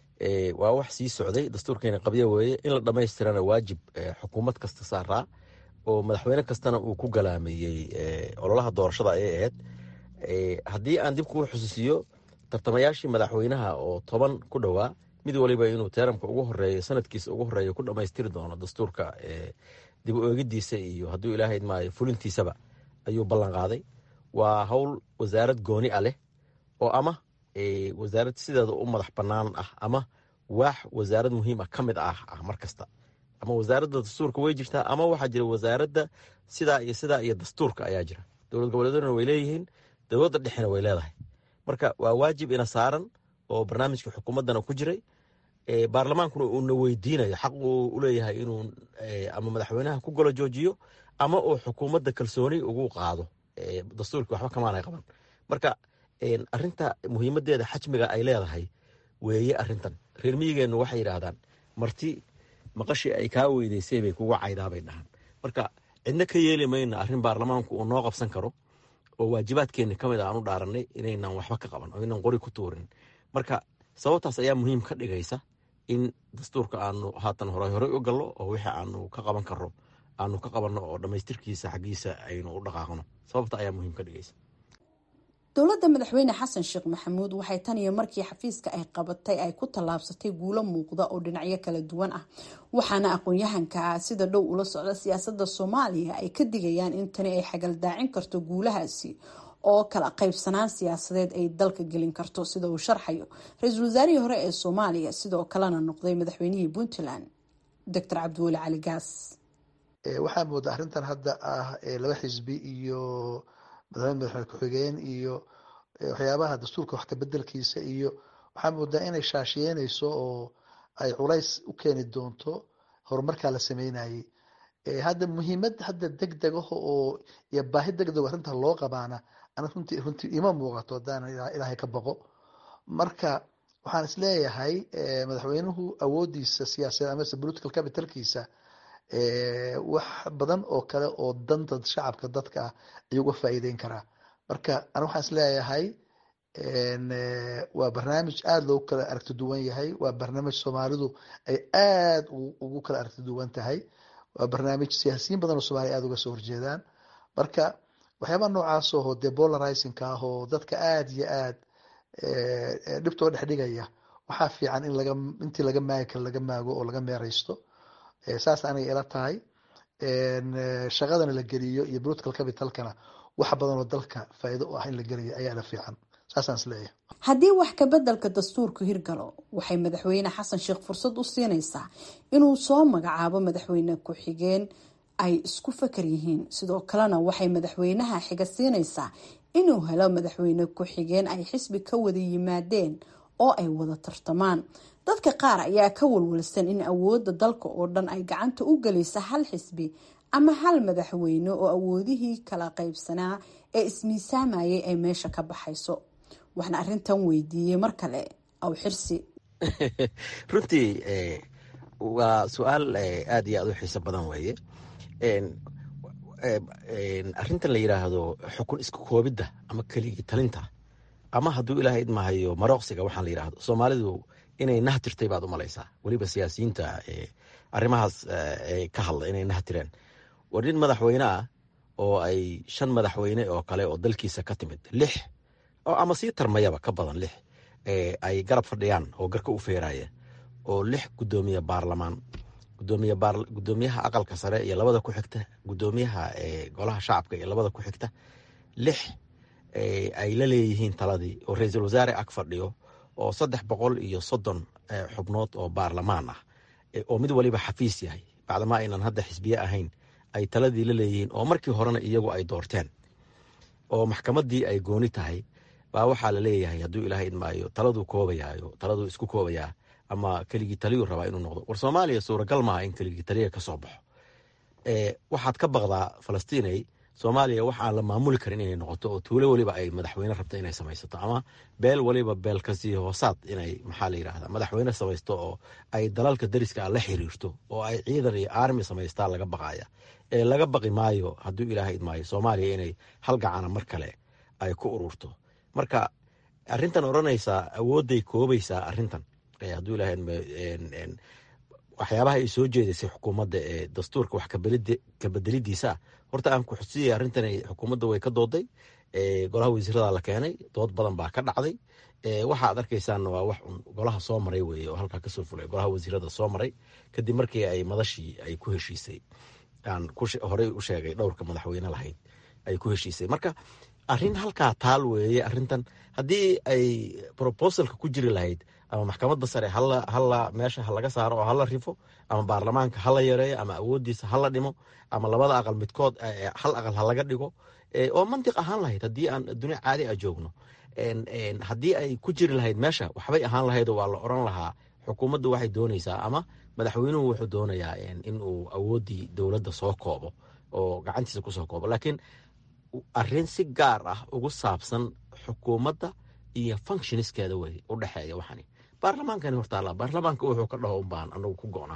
waa wax sii socday dastuurkeena qabyo weeye in la dhammaystirana waajib xukuumad kasta saaraa oo madaxweyne kastana uu ku galaameeyey ololaha doorashada ayay ahayd haddii aan dib kuu xusuusiyo tartamayaashii madaxweynaha oo toban ku dhowaa mid waliba inuu teeramka ugu horeeyo sanadkiisa ugu horeeyo ku dhammaystiri doono dastuurka dib u eegidiisa iyo hadduu ilaahay maayo fulintiisaba ayuu ballan qaaday waa howl wasaarad gooni a leh oo ama wasaarad sideeda u madax bannaan ah ama waax wasaarad muhiim ah ka mid ah ah mar kasta ama wasaaradda dastuurka way jirtaa ama waxaa jira wasaaradda sidaa iyo sidaa iyo dastuurka ayaa jira dowlad goboleeduna way leeyihiin dowladda dhexena way leedahay marka waa waajib ina saaran oo barnaamijka xukuumaddana ku jiray baarlamaankuna uuna weydiinayo xaq uu uleeyahay inuu ama madaxweynaha ku golo joojiyo ama uu xukuumadda kalsooni ugu qaado dastuurkii waxba kamaanay qaban marka arinta muhiimadeeda xajmiga ay leedahay weeye arintan reer miyigeennu waxay yidhaahdaan marti maqashii ay kaa weydeysay bay kugu caydaabay dhahaan marka cidna ka yeeli mayna arrin baarlamaanku uu noo qabsan karo oo waajibaadkeenni ka mid a aan u dhaaranay inaynan waxba ka qaban oo inaan qori ku tuurin marka sababtaas ayaa muhiim ka dhigaysa in dastuurka aanu haatan hore horey u gallo oo wixii aanu ka qaban karro aanu ka qabanno oo dhammaystirkiisa xaggiisa aynu u dhaqaaqno sababta ayaa muhiim ka dhigaysa dowladda madaxweyne xasan sheekh maxamuud waxay tan iyo markii xafiiska ay qabatay ay ku tallaabsatay guulo muuqda oo dhinacyo kala duwan ah waxaana aqoon-yahanka sida dhow ula socda siyaasadda soomaaliya ay ka digayaan in tani ay xagaldaacin karto guulahaasi oo kala qaybsanaan siyaasadeed ay dalka gelin karto sida uu sharxayo ra-iisul wasaarihii hore ee soomaaliya sidoo kalena noqday madaxweynihii puntland doctor cabdiweli cali gaas waxaa mooda arrintan hadda ah laba xisbi iyo madaxweyne madaxweyne ku-xigeen iyo waxyaabaha dastuurka wax kabedelkiisa iyo waxaa moodaa inay shaashiyeynayso oo ay culays u keeni doonto horumarkaa la sameynayay hadda muhiimad hadda deg degaho oo iyo baahi deg dego arrinta loo qabaana ana runtii runtii ima muuqato haddaan ilaahay ka baqo marka waxaan isleeyahay madaxweynuhu awoodiisa siyaasadeed amase political capitalkiisa wax badan oo kale oo danta shacabka dadka ah ayuu uga faa'iideyn karaa marka ana waxaan isleeyahay waa barnaamij aada loogu kala aragti duwan yahay waa barnaamij soomaalidu ay aada ugu kala aragti duwan tahay waa barnaamij siyaasiyiin badan oo soomaliya aada uga soo horjeedaan marka waxyaabaha noocaas oo dee polarizingka ah oo dadka aada iyo aad dhibtoo dhex dhigaya waxaa fiican in laga intii laga maagi karo laga maago oo laga meereysto saas anay ila tahay shaqadana la geliyo iyo political capitalkana wax badan oo dalka faa'iido u ah in la geliyo ayaa la fiican saasaan isleeyahay haddii wax kabedelka dastuurku hirgalo waxay madaxweyne xasan sheekh fursad u siinaysaa inuu soo magacaabo madaxweyne ku-xigeen ay isku fakar yihiin sidoo kalena waxay madaxweynaha xiga siinaysaa inuu helo madaxweyne ku-xigeen ay xisbi ka wada yimaadeen oo ay wada tartamaan dadka qaar ayaa ka walwalsan in awoodda dalka oo dhan ay gacanta u gelaysa hal xisbi ama hal madaxweyne oo awoodihii kala qaybsanaa ee ismiisaamayay ay meesha ka baxayso waxna arrintan weydiiyey mar kale aw xirsi runtii waa su-aal aada iyo aada u xiiso badan weeye arrintan la yidhaahdo xukun isku koobidda ama keligii talinta ama hadduu ilaahay idmahayo marooqsiga waxaan la yidhaahdo soomaalidu inay nahtirtay baad u malaysaa weliba siyaasiyiinta arrimahaas ka hadla inay nahtireen war nin madaxweyne ah oo ay shan madaxweyne oo kale oo dalkiisa ka timid lix ama sii tarmayaba ka badan lix ay garab fadhiyaan oo garka u feeraya oo lix gudoomiye baarlamaan gudoomiyaha aqalka sare iyo labada ku xigta gudoomiyaha golaha shacabka iyo labada ku xigta lix ay la leeyihiin taladii oo ra-iisul wasaare ag fadhiyo oo saddex boqol iyo soddon xubnood oo baarlamaan ah oo mid waliba xafiis yahay bacdamaa aynan hadda xisbiye ahayn ay taladii la leeyihiin oo markii horena iyagu ay doorteen oo maxkamaddii ay gooni tahay baa waxaa la leeyahay hadduu ilaahay idmaayo taladuu koobayaayo taladuu isku koobayaa ama keligii taliyuu rabaa inuu noqdo war soomaaliya suuragal maaha in keligii taliya ka soo baxo waxaad ka baqdaa falastiinay soomaaliya wax aan la maamuli karin inay noqoto oo tuulo weliba ay madaxweyne rabto inay samaysato ama beel waliba beel kasii hoosaad inay maxaa la yidhahda madaxweyne samaysto oo ay dalalka dariska la xiriirto oo ay ciidan iyo armi samaystaa laga baqaya ee laga baqi maayo hadduu ilaahay idmaayo soomaaliya inay hal gacana mar kale ay ku ururto marka arintan odhanaysaa awoodday koobaysaa arintan hadduu ilahay waxyaabaha ay soo jeedaysay xukuumadda ee dastuurka wax kabedelidiisa horta aan ku xusiyay arrintan xukuumadda way ka dooday golaha wasiirada la keenay dood badan baa ka dhacday waxa ad arkaysaanna waa wax un golaha soo maray weye oo halkaa kasoo fulay golaha wasiirada soo maray kadib markii ay madashii ay ku heshiisay aan horey u sheegay dhowrka madaxweyne lahayd ay ku heshiisay marka arrin halkaa taal weeye arrintan haddii ay proposalka ku jiri lahayd ama maxkamadda sare hala meesha halaga saaro oo hala rifo ama baarlamaanka hala yareeyo ama awoodiisa hala dhimo ama labada aqal midkood hal aqal halaga dhigo oo mantiq ahaan lahayd haddii aan dunia caadi a joogno haddii ay ku jiri lahayd meesha waxbay ahaan lahaydoo waa la oran lahaa xukuumaddu waxay doonaysaa ama madaxweynuhu wuxuu doonayaa inuu awooddii dowladda soo koobo oo gacantiisa kusoo koobo laakiin arrin si gaar ah ugu saabsan xukuumadda iyo functioniskeeda wey u dhexeeya waxani baarlamaankani hortaala baarlamaanka wuxuu ka dhaho unbaan anagu ku go'naa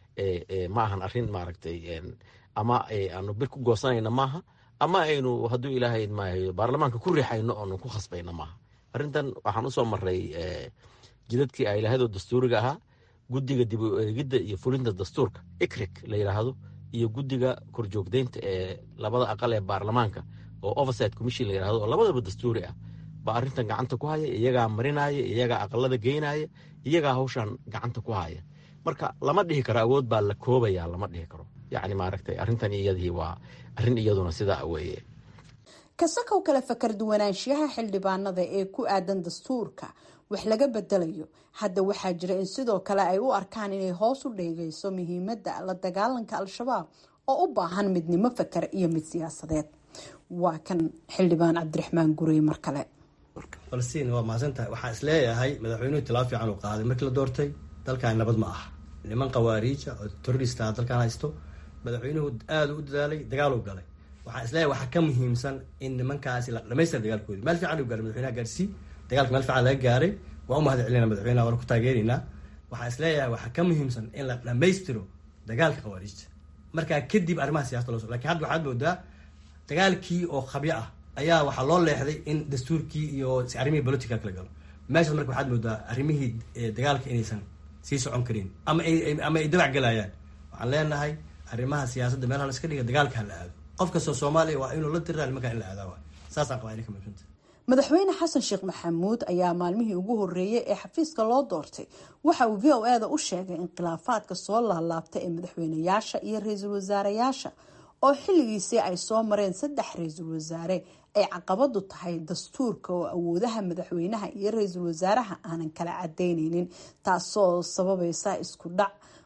ma ahan arrin maaragtay ama aanu bir ku goosanayna maaha ama aynu hadduu ilaahay maayo baarlamaanka ku riixayno oonu ku khasbayna maaha arrintan waxaan usoo maray jidadkii ay lahaydoo dastuuriga ahaa guddiga dib u eegidda iyo fulinta dastuurka ikrik la yidhaahdo iyo guddiga korjoogdeynta ee labada aqal ee baarlamaanka oo oversight commission la yidhahdo oo labadaba dastuuri ah baa arrintan gacanta ku haya iyagaa marinaya iyagaa aqalada geynaya iyagaa hawshan gacanta ku haya marka lama dhihi karo awood baa la koobaya lama dhihi karo yacni maaragtay arrintan iyadii waa arrin iyaduna sidaa weeye kasakow kale fakar duwanaanshiyaha xildhibaanada ee ku aadan dastuurka wax laga bedelayo hadda waxaa jira in sidoo kale ay u arkaan inay hoos u dheegayso muhiimadda la dagaalanka al-shabaab oo u baahan midnimo fakar iyo mid siyaasadeed waa kan xildhibaan cabdiraxmaan gurey mar kale falastiin waa mahadsantahay waxaan isleeyahay madaxweynuhu tilaabo fiican uu qaaday markii la doortay dalkan nabad ma aha niman khawaariija oo terrorista dalkan haysto madaxweynuhu aada u dadaalay dagaal u galay waxaan isleeyahay waxaa ka muhiimsan in nimankaasi la dhamaystira dagaalkoodi meel fiican u gaaray madaxweynaha gaarsii dagaalka meel fiican laga gaaray waa u mahad celinaa madaxweynaha waana ku taageeraynaa waxaan isleeyahay waxaa ka muhiimsan in la dhamaystiro dagaalka khawaariijta markaa kadib arrimaha siyasada loo so lakin hadda waxaad moodaa dagaalkii oo khabyo ah ayaa waxaa loo leexday in dastuurkii iyo arrimihii politica kala galo meeshaas marka waxaad moodaa arrimihii dagaalka inaysan sii socon karin ama ama ay dabac galayaan waxaan leenahay arrimaha siyaasadda meelaha la iska dhiga dagaalka ha la aado qof kastoo soomaaliya waa inuu la diraa nimankaa in la aadaa waay saasaan qabaa inay ka muhiimsanta madaxweyne xasan sheekh maxamuud ayaa maalmihii ugu horeeyay ee xafiiska loo doortay waxa uu v o eda u sheegay in khilaafaadka soo laalaabta ee madaxweyneyaasha iyo ra-iisul wasaareyaasha oo xilligiisii ay soo mareen saddex ra-iisul wasaare ay caqabadu tahay dastuurka oo awoodaha madaxweynaha iyo ra-iisul wasaaraha aanan kala cadeyneynin taasoo sababaysa isku dhac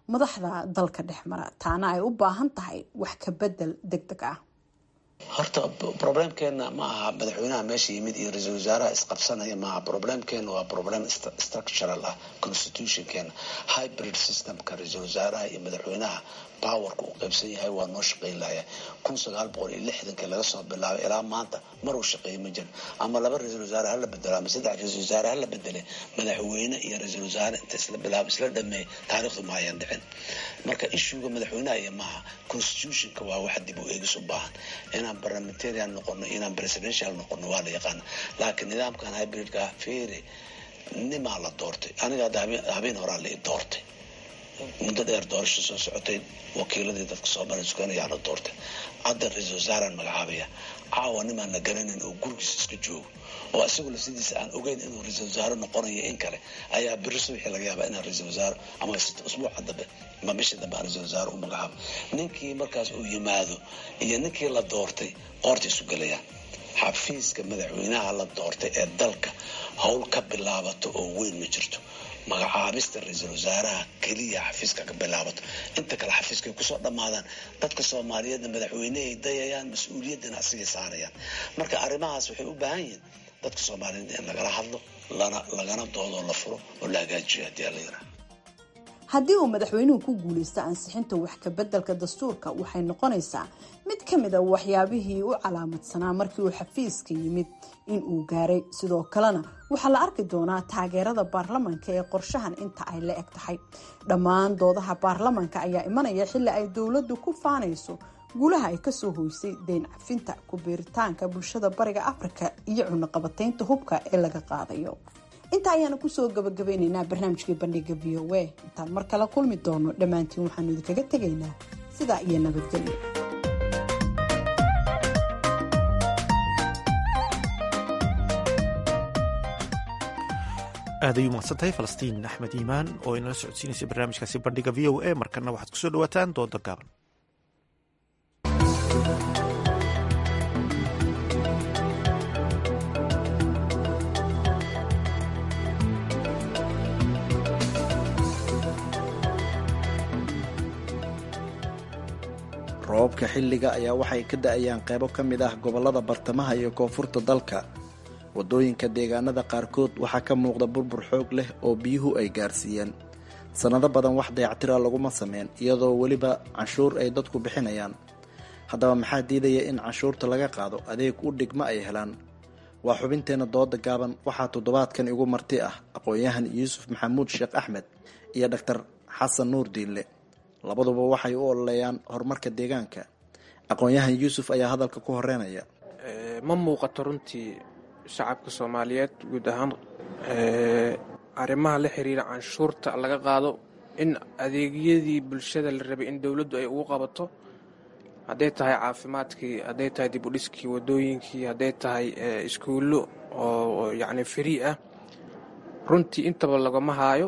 madaxda dalka dhex mara taana ay u baahan tahay wax ka bedel deg deg ah horta problemkeena ma aha madaxweynaha meesha yimid iyo ra-iisul wasaaraha isqabsanaya maaha problemkeena waa problem structural ah constitutionkeena hybrid systemka ra-iisul wasaaraha iyo madaxweynaha powerka uu qaybsan yahay waa noo shaqayn lahaya kun sagaal boqol iyo lixdankii laga soo bilaabay ilaa maanta mar uu shaqeeya ma jirin ama laba ra-iisul wasaare hala bedelo ama saddex ra-isul wasaare hala bedele madaxweyne iyo ra-iisul wasaare inta isla bilaabo isla dhameey taariikhdu ma hayan dhicin marka ishuga madaxweynaha iyo maaha constitutionka waa wax dib u eegis u baahan inaan parliamentarian noqono inaan presidential noqono waa la yaqaana laakiin nidaamkan hybridka feere nimaa la doortay aniga hadda habeen horaa la i doortay muddo dheer doorasho soo socotay wakiiladii dadka soomaaliya sukanayaa la doortay hadda ra-iisul wasaaraan magacaabaya caawa nimaan la garanin oo gurigiisa iska joogo oo isagu lafsidiisa aan ogeyn inuu ra-iisul wasaare noqonayo in kale ayaa biri subaxii laga yaabaa inaan ra-iisul wasaare ama usbuuca dambe ama bishii dambe aan ra-iisul wasaare u magacaabo ninkii markaas uu yimaado iyo ninkii la doortay qoorta isu gelayaan xafiiska madaxweynaha la doortay ee dalka howl ka bilaabato oo weyn ma jirto magacaabista ra-iisul wasaaraha keliya xafiiska ka bilaabato inta kale xafiiskay kusoo dhammaadaan dadka soomaaliyeedna madaxweynehay dayayaan mas-uuliyaddana asigay saarayaan marka arrimahaas waxay u baahan yihiin dadka soomaaliyeed in lagala hadlo lana lagana doodoo la furo oo la hagaajiyo haddii ala yaraa haddii uu madaxweynuhu ku guulaysto ansixinta wax ka beddelka dastuurka waxay noqonaysaa mid ka mid a waxyaabihii u calaamadsanaa markii uu xafiiska yimid in uu gaaray sidoo kalena waxaa la arki doonaa taageerada baarlamanka ee qorshahan inta ay la eg tahay dhammaan doodaha baarlamanka ayaa imanaya xilli ay dowladdu ku faanayso guulaha ay kasoo hoysay deyn cafinta ku biiritaanka bulshada bariga afrika iyo cunaqabataynta hubka ee laga qaadayo intaa ayaanu kusoo gabagabeyneynaa barnaamijkii bandhiga v o a intaan mar kale kulmi doono dhammaantiin waxaanu idinkaga tegaynaa sidaa iyo nabadgelyo aad ayuu mahadsantahay falastiin axmed iimaan oo inala socodsiinaysay barnaamijkaasi bandhiga v o a markana waxaad kusoo dhawaataan dooda gaaban roobabka xilliga ayaa waxay ka da-ayaan qaybo ka mid ah gobollada bartamaha iyo koonfurta dalka waddooyinka deegaanada qaarkood waxaa ka muuqda burbur xoog leh oo biyuhu ay gaarsiiyeen sannado badan wax dayactira laguma sameyn iyadoo weliba canshuur ay dadku bixinayaan haddaba maxaa diidaya in canshuurta laga qaado adeeg u dhigma ay helaan waa xubinteenna dooda gaaban waxaa toddobaadkan igu marti ah aqoon-yahan yuusuf maxamuud sheekh axmed iyo dhaktar xasan nuur diinle labaduba waxay u ololeeyaan horumarka deegaanka aqoon-yahan yuusuf ayaa hadalka ku horeynaya ma muuqato runtii shacabka soomaaliyeed guud ahaan arrimaha la xiriira canshuurta laga qaado in adeegyadii bulshada la rabay in dowladdu ay ugu qabato hadday tahay caafimaadkii hadday tahay dib u dhiskii wadooyinkii hadday tahay iskuullo oo yacni free ah runtii intaba lagama haayo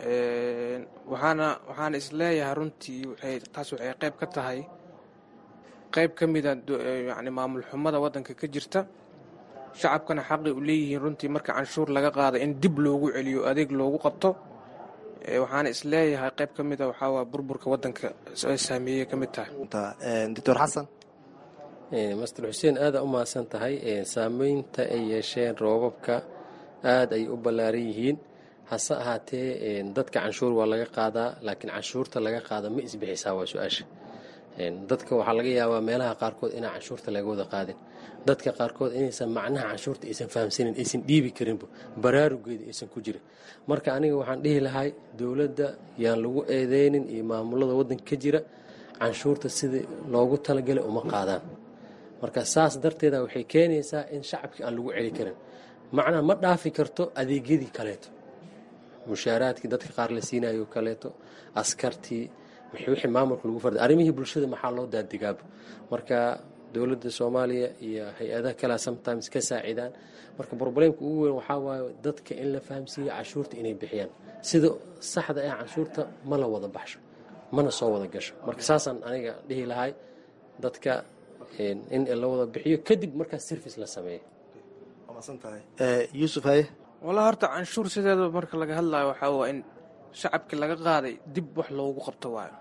waxaana waxaana isleeyahay runtii waxay taas waxay qayb ka tahay qayb ka mida yani maamul xumada waddanka ka jirta shacabkana xaqi u leeyihiin runtii marka canshuur laga qaada in dib loogu celiyo adeeg loogu qabto waxaana isleeyahay qayb ka mida waxaa burburka waddanka saameeyey ka mid tahay doctor xasan master xuseen aada u mahadsan tahay saameynta ay yeesheen roobabka aada ay u ballaaran yihiin hase ahaatee dadka canshuur waa laga qaadaa laakiin canshuurta laga qaada ma isbixisaa waa su-aasha dadka waxaa laga yaabaa meelaha qaarkood inaan canshuurta laga wada qaadin dadka qaarkood inaysan macnaha canshuurta aysan fahamsanin aysan dhiibi karinba baraarugeeda aysan ku jirin marka aniga waxaan dhihi lahay dowladda yaan lagu eedeynin iyo maamulada waddanka ka jira canshuurta sidii loogu talagalay uma qaadaan marka saas darteeda waxay keenaysaa in shacabkii aan lagu celi karin macnaha ma dhaafi karto adeegyadii kaleeto mushaaraadkii dadka qaar la siinayo kaleeto askartii wixii maamulka lagu farda arrimihii bulshada maxaa loo daadigaaba marka dowladda soomaaliya iyo hay-adaha kalea sometimes ka saacidaan marka probleemka ugu weyn waxaa waaye dadka in la fahamsiiyo canshuurta inay bixiyaan sida saxda ah canshuurta ma la wada baxsho mana soo wada gasho marka saasaan aniga dhihi lahay dadka in la wada bixiyo kadib markaas service la sameeyo yuusuf haye walaa horta canshuur sideeda marka laga hadlayo waxaa waa in shacabkii laga qaaday dib wax loogu qabto waayo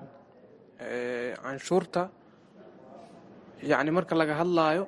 canshuurta yacni marka laga hadlaayo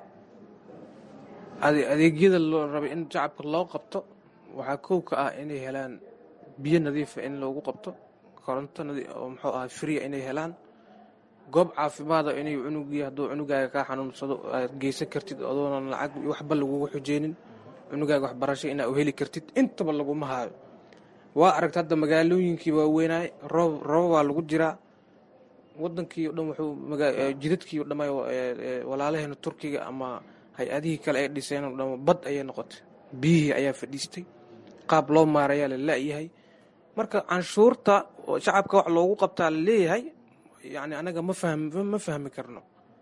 adeegyada loo rabay in shacabka loo qabto waxaa kow ka ah inay helaan biyo nadiifa in loogu qabto koronto oo muxuu ahaa fria inay helaan goob caafimaada inay cunugii hadduu cunugaaga kaa xanuunsado aad geysan kartid adoonan lacag waxba lagugu xujeynin cunugaaga waxbarasho inaa u heli kartid intaba laguma haayo waa aragta hadda magaalooyinkii waaweynaay roob rooba waa lagu jiraa wadankii o dhan wuxuu jidadkii o dhamay walaalaheena turkiga ama hay-adihii kale ay dhiseen o dhan bad ayay noqotay biyihii ayaa fadhiistay qaab loo maarayaa la la-yahay marka canshuurta oo shacabka wax loogu qabtaa la leeyahay yani anaga ma fahm ma fahmi karno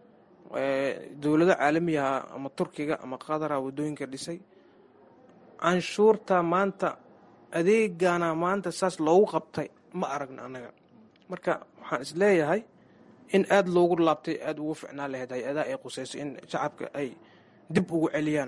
dowlado caalamiyaha ama turkiga ama qadara wadooyinka dhisay canshuurta maanta adeegana maanta saas loogu qabtay ma aragno anaga marka waxaan isleeyahay in aada loogu laabtay aada ugu ficnaan lahayd hay-adaha ay qusayso in shacabka ay dib ugu celiyaan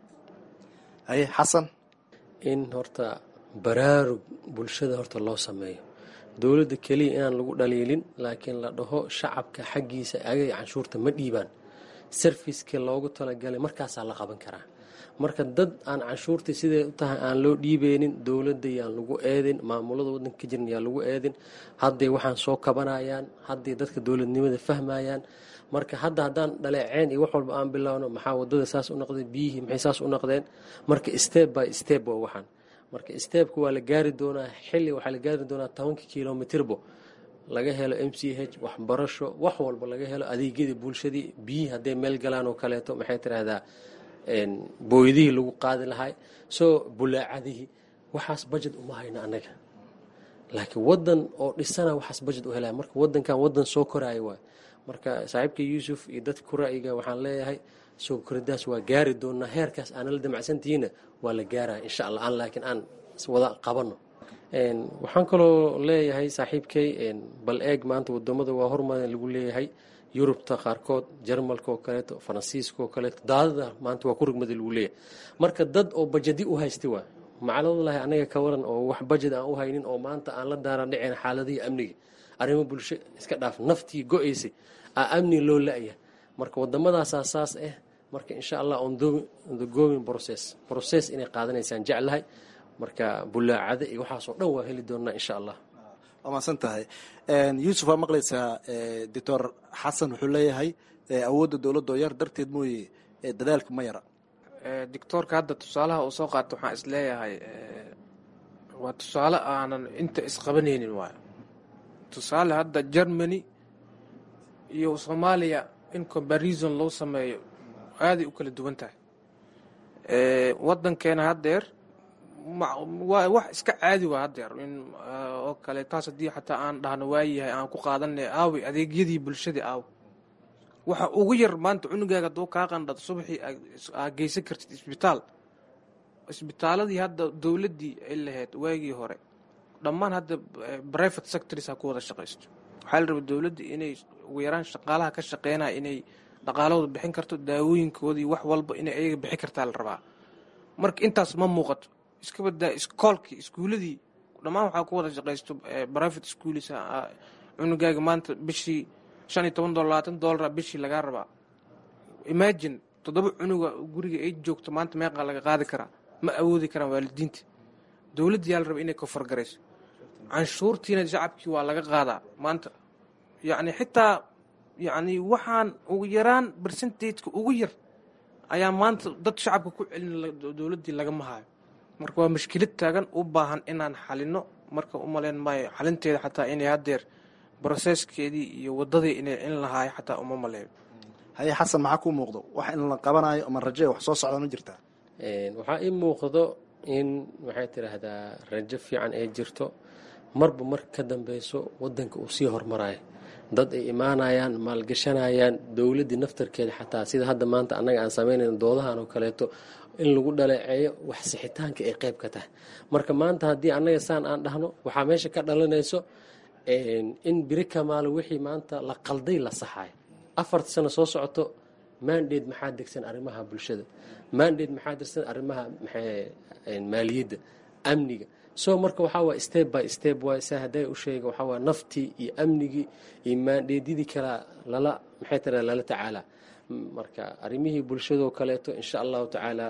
haye xasan in horta baraarug bulshada horta loo sameeyo dowladda keliya inaan lagu dhaliilin laakiin la dhaho shacabka xaggiisa agay canshuurta ma dhiibaan sarfiska loogu talagalay markaasaa la qaban karaa marka dad aan canshuurta siday u tahay aan loo dhiibeynin dowladda yaan lagu eedin maamulada wadanka ka jiran yaan lagu eedin hadday waxaan soo kabanayaan hadday dadka dowladnimada fahmayaan marka hadda haddaan dhaleeceen iyo wax walba aan bilowno maxaa wadada saas u noqdeen biyihii maxay saas u noqdeen marka step by step waa waxaan marka stebka waa la gaari doonaa xilli waxaa la gaari doonaa tobanka kilomitirbo laga helo m c h waxbarasho wax walba laga helo adeegyadii bulshadii biyihii hadday meel galaan oo kaleeto maxay tiraahdaa booydihii lagu qaadi lahay soo bulaacadihii waxaas bajet uma hayno annaga laakiin wadan oo dhisana waxaas bajet u helaya marka wadankan wadan soo koraayo waay marka saaxiibka yuusuf iyo dadka ku ra'yiga waxaan leeyahay soo koridaas waa gaari doonaa heerkaas aana la damacsantihiina waa la gaaraya insha allah aan laakiin aan wada qabano waxaan kaloo leeyahay saaxiibkay bal eeg maanta wadamada waa hormarin lagu leeyahay yurubta qaarkood jarmalka oo kaleeto faransiiska oo kaleeto daadada maanta waa ku rugmada lagu leeyahay marka dad oo bajadi u haysta waa macaladallahi anaga ka waran oo wax bajad aan u haynin oo maanta aan la daaran dhiceen xaaladihii amniga arrimo bulsho iska dhaaf naftii go-aysay aa amni loo la-ya marka waddamadaasaa saas ah marka insha allah on the going process process inay qaadanaysaan jeclahay marka bulaacada iyo waxaasoo dhan waa heli doonaa insha allah waa mahadsan tahay yuusuf waa maqlaysaa doctor xasan wuxuu leeyahay awoodda dowladda oo yar darteed mooye dadaalka ma yara doctoorka hadda tusaalaha uu soo qaato waxaan isleeyahay waa tusaale aanan inta isqabanaynin waayo tusaale hadda germany iyo soomaaliya in comparison loo sameeyo aaday u kala duwan tahay wadankeena haddeer waa wax iska caadi waa haddeer in oo kale taas haddii xataa aan dhahno waayahay aan ku qaadanay aawi adeegyadii bulshadii aaw waxa ugu yar maanta cunugaaga hadduu kaa qandhado subaxii aa geysan kartid isbitaal isbitaaladii hadda dowladdii ay lahayd waagii hore dhammaan hadda private sectors ha ku wada shaqaysto waxaa la rabay dowladda inay ugu yaraan shaqaalaha ka shaqeynaya inay dhaqaalahooda bixin karto daawooyinkoodii wax walba inay ayaga bixin kartaa la rabaa marka intaas ma muuqato iska badaa iskoolkii iskuuladii dhammaan waxaa ku wada shaqaysto private schools cunugaaga maanta bishii shan iyo toban dolar labaatan dolara bishii lagaa rabaa imagine toddoba cunuga guriga ay joogto maanta meeqaa laga qaadi karaa ma awoodi karaan waalidiinta dowladda yaa la raba inay kofargarayso canshuurtiina shacabkii waa laga qaadaa maanta yacni xitaa yacni waxaan ugu yaraan percentageka ugu yar ayaa maanta dad shacabka ku celin dowladdii lagama hayo marka waa mashkilad taagan u baahan inaan xalino marka u malayn maayo xalinteeda xataa inay haddeer broseskeedii iyo wadadii inay in lahaayo xataa uma maleeyo haye xasan maxaa kuu muuqdo wax in la qabanayo ama raje wax soo socda ma jirtaa waxaa ii muuqdo in waxay tidhaahdaa rajo fiican ay jirto marba mar ka dambeyso wadanka uu sii hormarayo dad ay imaanayaan maalgashanayaan dowladdii naftarkeeda xataa sida hadda maanta annaga aan samaynayn doodahan oo kaleeto in lagu dhaleeceeyo wax sixitaanka ay qayb ka tahay marka maanta haddii annaga saan aan dhahno waxaa meesha ka dhalanayso in biri kamaalo wixii maanta la qalday la saxayo afarta sano soo socoto mandate maxaa degsan arrimaha bulshada mandate maxaa degsan arrimaha maaliyadda amniga so marka waxaa waay step by step waay saa hadday u sheega waxaa waay naftii iyo amnigii iyo maandheedyadii kalaa lala maxay tira lala tacaalaa marka arrimihii bulshadoo kaleeto insha allahu tacaala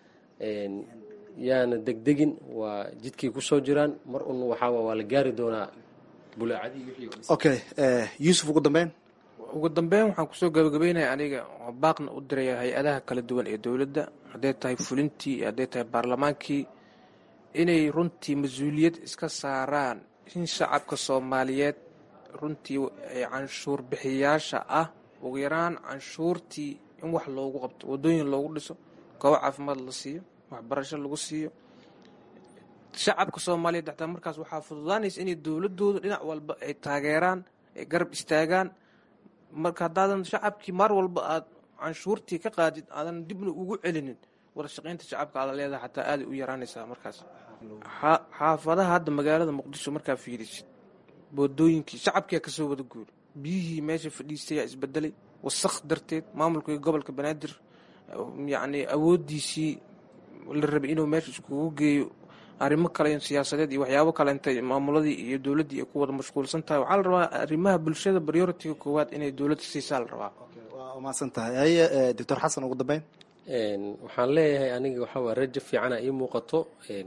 yaana degdegin waa jidkii kusoo jiraan mar un waxaa waa la gaari doonaa bulaacadii wixii okay yuusuf ugu dambeyn ugu dambeyn waxaan kusoo gabagabeynaya aniga oo baaqna u diraya hay-adaha kala duwan ee dowladda hadday tahay fulintii hadday tahay baarlamaankii inay runtii mas-uuliyad iska saaraan in shacabka soomaaliyeed runtii ee canshuur bixiyaasha ah ugu yaraan canshuurtii in wax loogu qabto wadooyin loogu dhiso goobo caafimaad la siiyo waxbarasho lagu siiyo shacabka soomaaliyeed xataa markaas waxaa fududaanaysa inay dowladooda dhinac walba ay taageeraan ay garab istaagaan marka haddaadan shacabkii mar walba aad canshuurtii ka qaadid aadan dibna ugu celinin wada shaqaynta shacabka aada leedahay xataa aaday u yaraanaysaa markaas xaafadaha hadda magaalada muqdisho markaa fiirisid wadooyinkii shacabkia kasoo wada guuri biyihii meesha fadhiistayaa isbedelay wasaq darteed maamulkii gobolka banaadir yacni awoodiisii la rabay inuu meesha iskugu geeyo arrimo kale siyaasadeed iyo waxyaabo kale intay maamuladii iyo dowladdii ay ku wada mashquulsan tahay waxaa la rabaa arrimaha bulshada prioritiga koowaad inay dowladda siisaa la rabaa waa mahadsan tahay haye doctor xasan ugu dambeyn waxaan leeyahay aniga waxaa waa rajo fiicana ii muuqato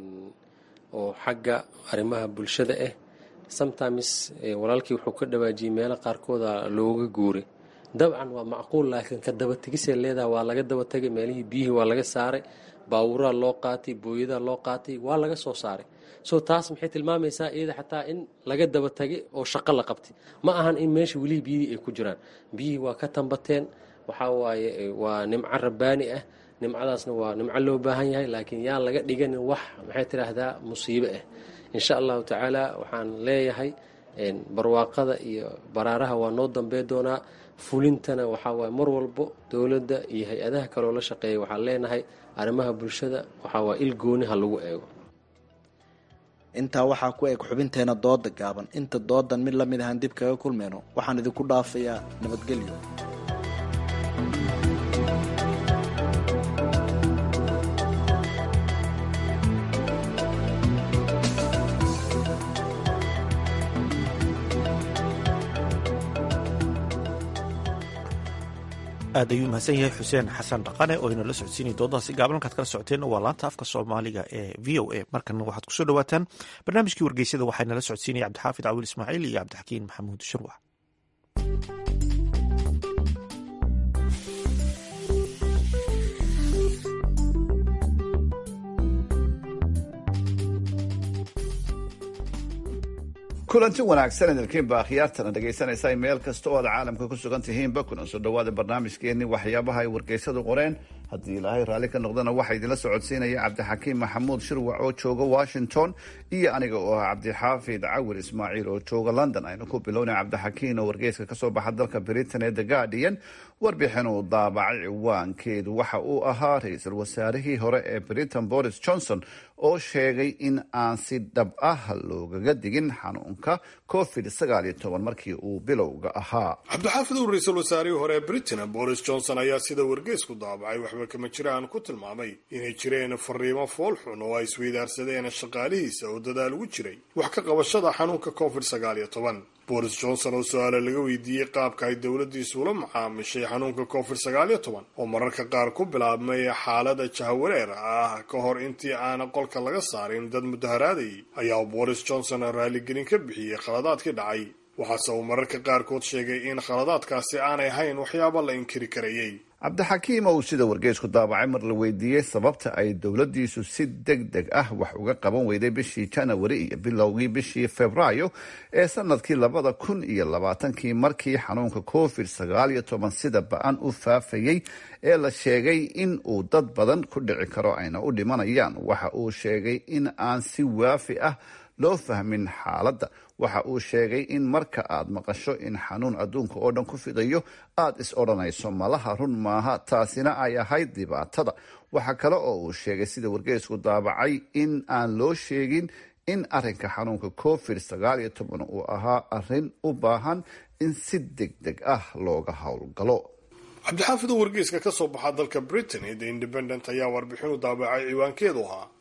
oo xagga arrimaha bulshada ah sometimes walaalkii wuxuu ka dhawaajiyey meelo qaarkooda looga guuray dabcan waa macquul laakiin ka dabategisee leedaha waa laga dabatagay meelihii biyihii waa laga saaray baawuraa loo qaatay booyadaa loo qaatay waa laga soo saaray so taas maxay tilmaamaysaa iyada xataa in laga dabatagay oo shaqo la qabtay ma ahan in meesha welihii biyihii ay ku jiraan biyihii waa ka tambateen waxaa waaye waa nimco rabbaani ah nimcadaasna waa nimco loo baahan yahay laakiin yaan laga dhiganin wax maxay tidhaahdaa musiibo ah insha allahu tacaala waxaan leeyahay barwaaqada iyo baraaraha waa noo dambey doonaa fulintana waxaa waaye mar walbo dowladda iyo hay-adaha kaloo la shaqeeya waxaan leenahay arrimaha bulshada waxaa waa il gooni ha lagu eego intaa waxaa ku eg xubinteena dooda gaaban inta doodan mid lamid ahaan dib kaga kulmeyno waxaan idinku dhaafayaa nabadgelyo aad ayuu mahadsan yahay xuseen xasan dhaqane oo inala socodsiinaya doodaasi gaaban halkaad kala socoteen waa laanta afka soomaaliga ee v o a markan waxaad kusoo dhawaataan barnaamijkii wargeysada waxaa inala socodsiinaya cabdixaafid cawil ismaaciil iyo cabdixakiin maxamuud shirwax kulanti wanaagsan idinkiinba akhyaartana dhegaysanaysa meel kasta oo aad caalamka ku sugan tihiinba kuna soo dhawaada barnaamijkeenni waxyaabaha ay wargeysadu qoreen haddii ilaahay raalli ka noqdana waxaa idinla socodsiinaya cabdixakiim maxamuud shirwac oo jooga washington iyo aniga oo ah cabdixaafid cawil ismaaciil oo jooga london aynu ku bilownay cabdixakiin oo wargeyska kasoo baxa dalka britain ee the guardian warbixin uu daabacay ciwaankeedu waxa uu ahaa ra-iisul wasaarihii hore ee britain boris johnson oo sheegay in aan si dhab ah loogaga digin xanuunka covid sagaal iyo toban markii uu bilowga ahaa cabdixaafid uu ra-iisul wasaarihii hore ee britain boris johnson ayaa sida wargeysku daabacay waxba kama jiraan ku tilmaamay inay jireen fariimo foolxun oo ay isweydaarsadeen shaqaalihiisa oo dadaal ugu jiray wax ka qabashada xanuunka covid sagaal iyo toban boris johnson oo su-aale laga weydiiyey qaabka ay dowladdiisu ula macaamishay xanuunka covid sagaal iyo toban oo mararka qaar ku bilaabmay xaalada jahawareer ah ka hor intii aana qolka laga saarin dad mudaharaadayay ayaa boris johnson raaligelin ka bixiyey khaladaadkii dhacay waxaase uu mararka qaarkood sheegay in khaladaadkaasi aanay ahayn waxyaaba la inkiri karayey cabdixakiim oo sida wargeysku daabacay mar la weydiiyey sababta ay dowladdiisu si deg deg ah wax uga qaban weyday bishii janawari iyo bilowgii bishii februaayo ee sanadkii labada kun iyo labaatankii markii xanuunka covid sagaal iyo toban sida ba-an u faafayey ee la sheegay in uu dad badan ku dhici karo ayna u dhimanayaan waxa uu sheegay in aan si waafi ah loo fahmin xaaladda waxa uu sheegay in marka aad maqasho in xanuun adduunka oo dhan ku fidayo aad is odhanayso malaha run maaha taasina ay ahayd dhibaatada waxa kale oo uu sheegay sida wargeysku daabacay in aan loo sheegin in arinka xanuunka covid sagaal iyo toban uu ahaa arin u baahan in si deg deg ah looga howlgalo cabdixaafid oo wargeyska ka soo baxa dalka britain ee the independent ayaa warbixin u daabacay ciwaankeedu ahaa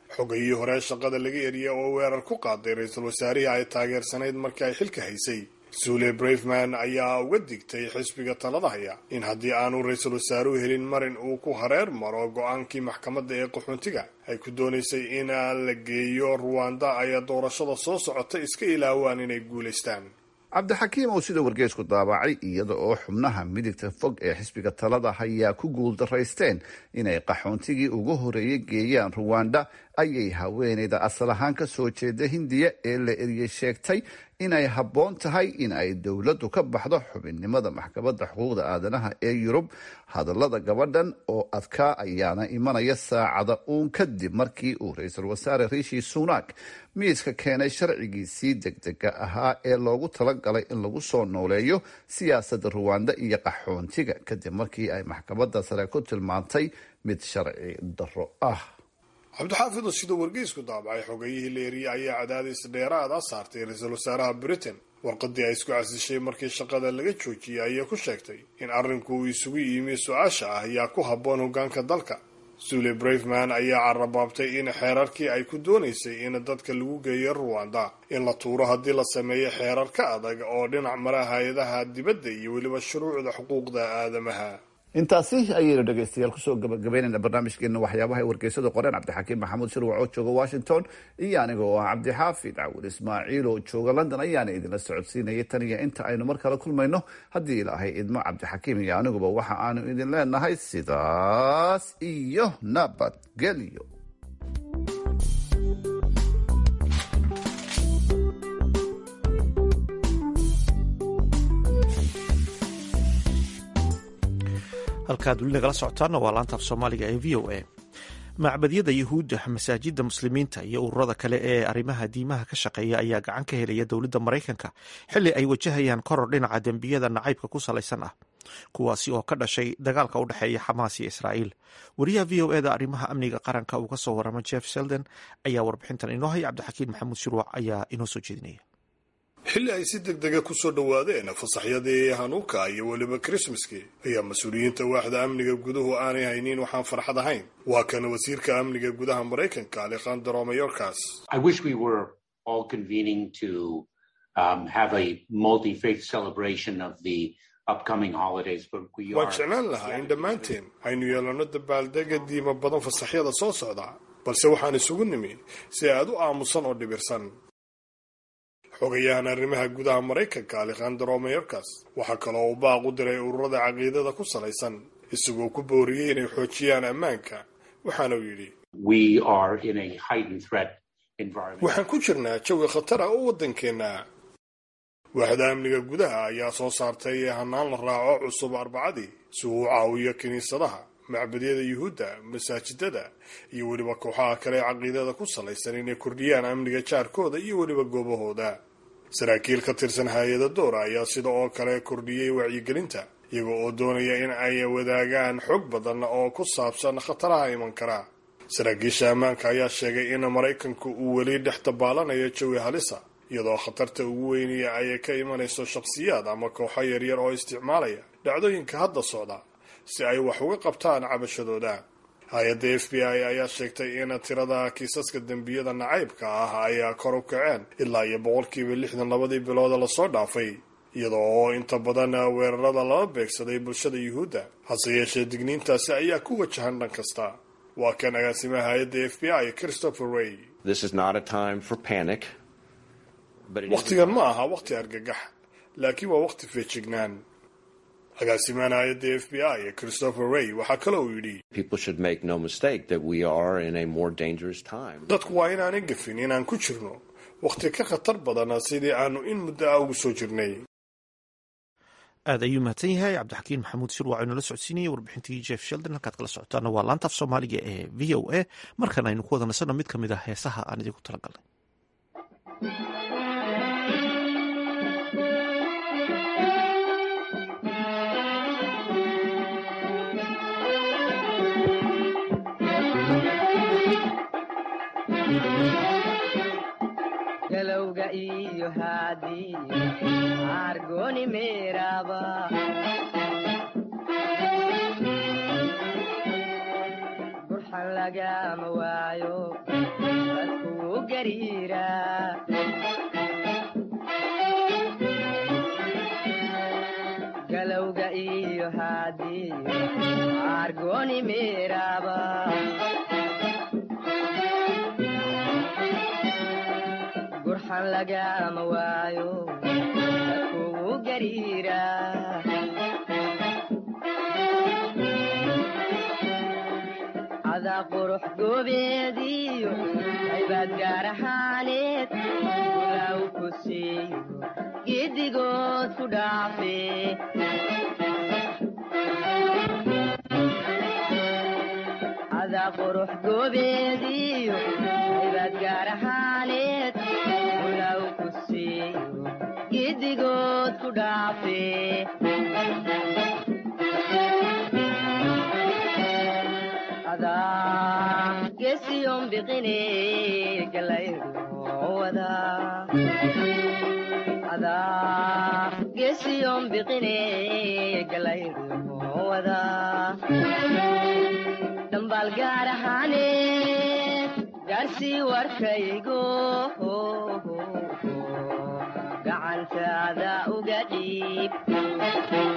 xogayii hore shaqada laga eriya oo weerar ku qaaday ra-iisul wasaarihii ay taageersanayd markii ay xilka haysay suule braveman ayaa uga digtay xisbiga talada haya in haddii aanu ra-iisul wasaaruhu helin marin uu ku hareer maro go-aankii maxkamadda ee qaxoontiga ay ku doonaysay in la geeyo ruwanda ay doorashada soo socota iska ilaawaan inay guulaystaan cabdixakiim oo sida wargeysku daabacay iyada oo xubnaha midigta fog ee xisbiga talada hayaa ku guuldaraysteen inay qaxoontigii ugu horeeyey geeyaan ruwanda ayay haweeneyda asal ahaan ka soo jeeda hindiya ee la eriyey sheegtay inay habboon tahay in ay dowladdu ka baxdo xubinnimada maxkamadda xuquuqda aadanaha ee yurub hadallada gabadhan oo adkaa ayaana imanaya saacada uun kadib markii uu ra-iisul wasaare riishi sunak miiska keenay sharcigiisii degdega ahaa ee loogu talagalay in lagu soo nooleeyo siyaasadda ruwanda iyo qaxoontiga kadib markii ay maxkamadda sare ku tilmaantay mid sharci darro ah cabdixaafid sida wargeysku daabacay xogayihii la eriyey ayaa cadaadis dheeraada saartay ra-iisul wasaaraha britain warqadii ay isku casishay markii shaqada laga joojiyey ayaa ku sheegtay in arrinku uu isugu yimi su-aasha ah yaa ku habboon hogaanka dalka suule braveman ayaa carabaabtay in xeerarkii ay ku doonaysay in dadka lagu geeyo ruwanda in la tuuro haddii la sameeyo xeerar ka adag oo dhinac mara hay-adaha dibadda iyo weliba shuruucda xuquuqda aadamaha intaasi ayaynu dhegaystayaal kusoo gabagabeynayna barnaamijkeena waxyaabaha ay wargeysada qoreen cabdixakiim maxamuud shirwac oo jooga washington iyo aniga oo ah cabdixaafid cawil ismaaciil oo jooga london ayaana idinla socodsiinayay tan iyo inta aynu mar kale kulmayno haddii ilaahay idmo cabdixakiim iyo aniguba waxa aanu idin leenahay sidaas iyo nabadgelyo halkaad weli nagala socotaana waa laantaaf soomaaliga ee v o a macbadyada yuhuudda masaajidda muslimiinta iyo ururada kale ee arrimaha diimaha ka shaqeeya ayaa gacan ka helaya dowladda maraykanka xili ay wajahayaan koror dhinaca dembiyada nacaybka ku salaysan ah kuwaasi oo ka dhashay dagaalka u dhexeeya xamaas iyo israa'iil wariyaha v o eda arrimaha amniga qaranka uu ka soo warama jeff selden ayaa warbixintan inoo haya cabdixakiin maxamuud shirwac ayaa inoo soo jeedinaya xilli ay si deg dega kusoo dhowaadeen fasaxyadii hanuuka iyo weliba krismaskii ayaa mas-uuliyiinta waaxda amniga guduhu aanay haynin waxaan farxad ahayn waa kan wasiirka amniga gudaha maraykanka alekhandro mayorkas waan jeclaan lahaa in dhammaanteen aynu yeelanno dabaaldega diima badan fasaxyada soo socda balse waxaan isugu nimi si aad u aamusan oo dhibirsan xogayahan arrimaha gudaha maraykanka alekhandro mayorkas waxaa kaloo uu baaq u diray ururada caqiidada ku salaysan isagoo ku booriyey inay xoojiyaan ammaanka waxaana uu yidhi waxaan ku jirnaa jawi khatar ah oo waddankeenna waaxda amniga gudaha ayaa soo saartay hanaan la raaco cusub arbacadii si uu u caawiyo kiniisadaha macbadyada yuhuudda masaajidada iyo weliba kooxaha kale ee caqiidada ku salaysan inay kordhiyaan amniga jaarkooda iyo weliba goobahooda saraakiil ka tirsan hay-ada doora ayaa sida oo kale kordhiyey wacyigelinta iyaga oo doonaya in ay wadaagaan xog badan oo ku saabsan khataraha iman kara saraakiisha ammaanka ayaa sheegay in maraykanku uu weli dhex dabaalanayo jawi halisa iyadoo khatarta ugu weynaya ay ka imanayso shakhsiyaad ama kooxo yaryar oo isticmaalaya dhacdooyinka hadda socda si ay wax uga qabtaan cabashadooda hay-adda f b i ayaa sheegtay in tirada kiisaska dembiyada nacaybka ah ay kor u kaceen ilaa iyo boqolkiiba lixdan labadii bilooda lasoo dhaafay iyadoo oo inta badan weerarada lala beegsaday bulshada yuhuudda hase yeeshee digniintaasi ayaa ku wajahan dhan kasta waa kan agaasimaha hay-adda f b i christopher ray wakhtigan ma aha wakhti argagax laakiin waa wakhti feejignaan agaasimahan hay-adda f b i christopher ray waxaa kale uu yidhi dadku waa inaanay gafin inaan ku jirno wakhti ka khatar badan sidii aanu in muddo ah ugu soo jirnay aad ayuu mahadsan yahay cabdixakiin maxamuud shirwac inoola socodsiinayay warbixintii jeff sheldon halkaad kala socotaana waa laantaaf soomaaliga ee v o a markan aynu ku wada nasanno mid ka mid ah heesaha aan idinku talagalnay galowga iyo haadii argoni meeraba burxan lagama waayo dadkuu gariira galowga iyo haadiyo argoni meeraba gurxan lagama waayo dadkuu gariira cadaa qurux goobeediyo haybaad gaar ahaaneed gulaaw ku siiyo giddigood ku dhaafe cadaa qurux goobeediyo haybaad gaar ahaaneed gulaaw ku siiyo giddigood ku dhaafe adaa gesiyon biqine galayruwada adaa gesiyon biqine galayruwada dhambaal gaar ahaane gaarsii warkaygo gacantaada uga dhiib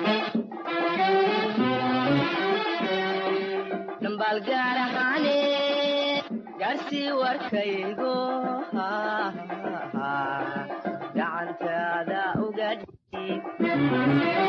dhambaal gaar ahaane gaarsii warkaygo gacantaada uga dhiib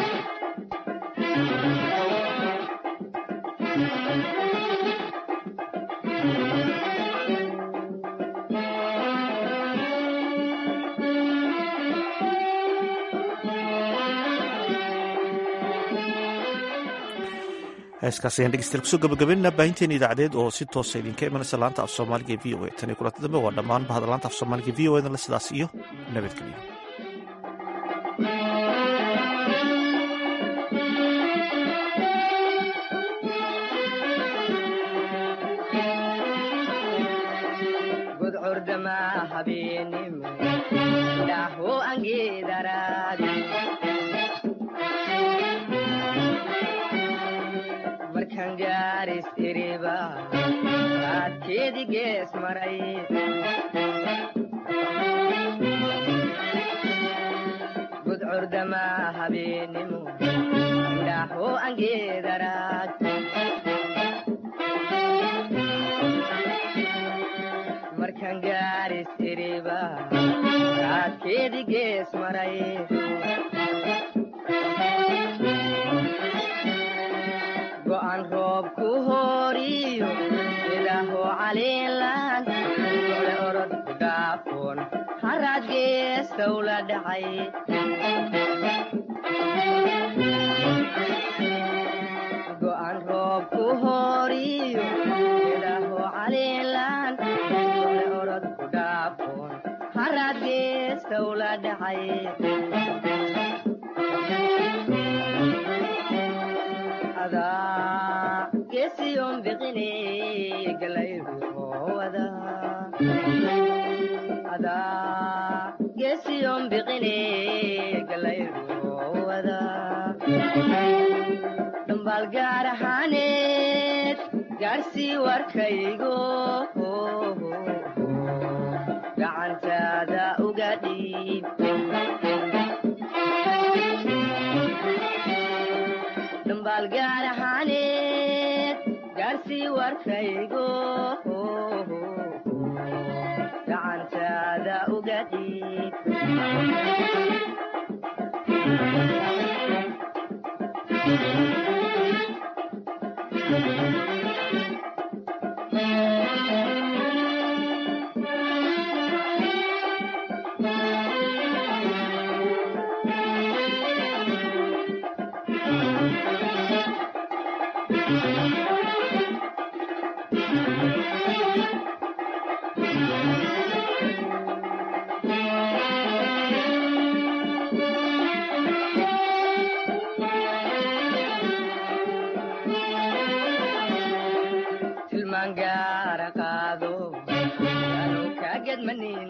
heeskaas ayaan dhegeystayaal kusoo gabagabeynaa baahinteena idaacadeed oo si toosa idinka imanaysa laanta af soomaaliga ee v o a tan iyo kulanta dambe waa dhammaan bahda laanta af soomaaliga e v o edan le sidaas iyo nabadgelyo gudcurdama habeenimo dhaho angeedaraadi markaan gaaris iriba raadkeedi gees maray gudcurdama habeenimo dhaho angeedaraad markaan gaaris iriba raadkeedi gees maray go'an roob ku horiyo ilaaho caliilan ole orod ku dhaafoon haraad geestow la dhacay go'an roob ku horiyo ilaaho caliilan ole orod ku dhaafoon haraad geestow la dhacay adaa gesiyon biqine galayruwada adaa gesiyon biqine galayruwada dhambaal gaar ahaaneed gaarsii warkaygo gacantaada uga dhiib dhambaal gaar ahaaneed gaarsii warkaygo gacantaada uga dhiib tilmaan gaara qaado anu ka gedmani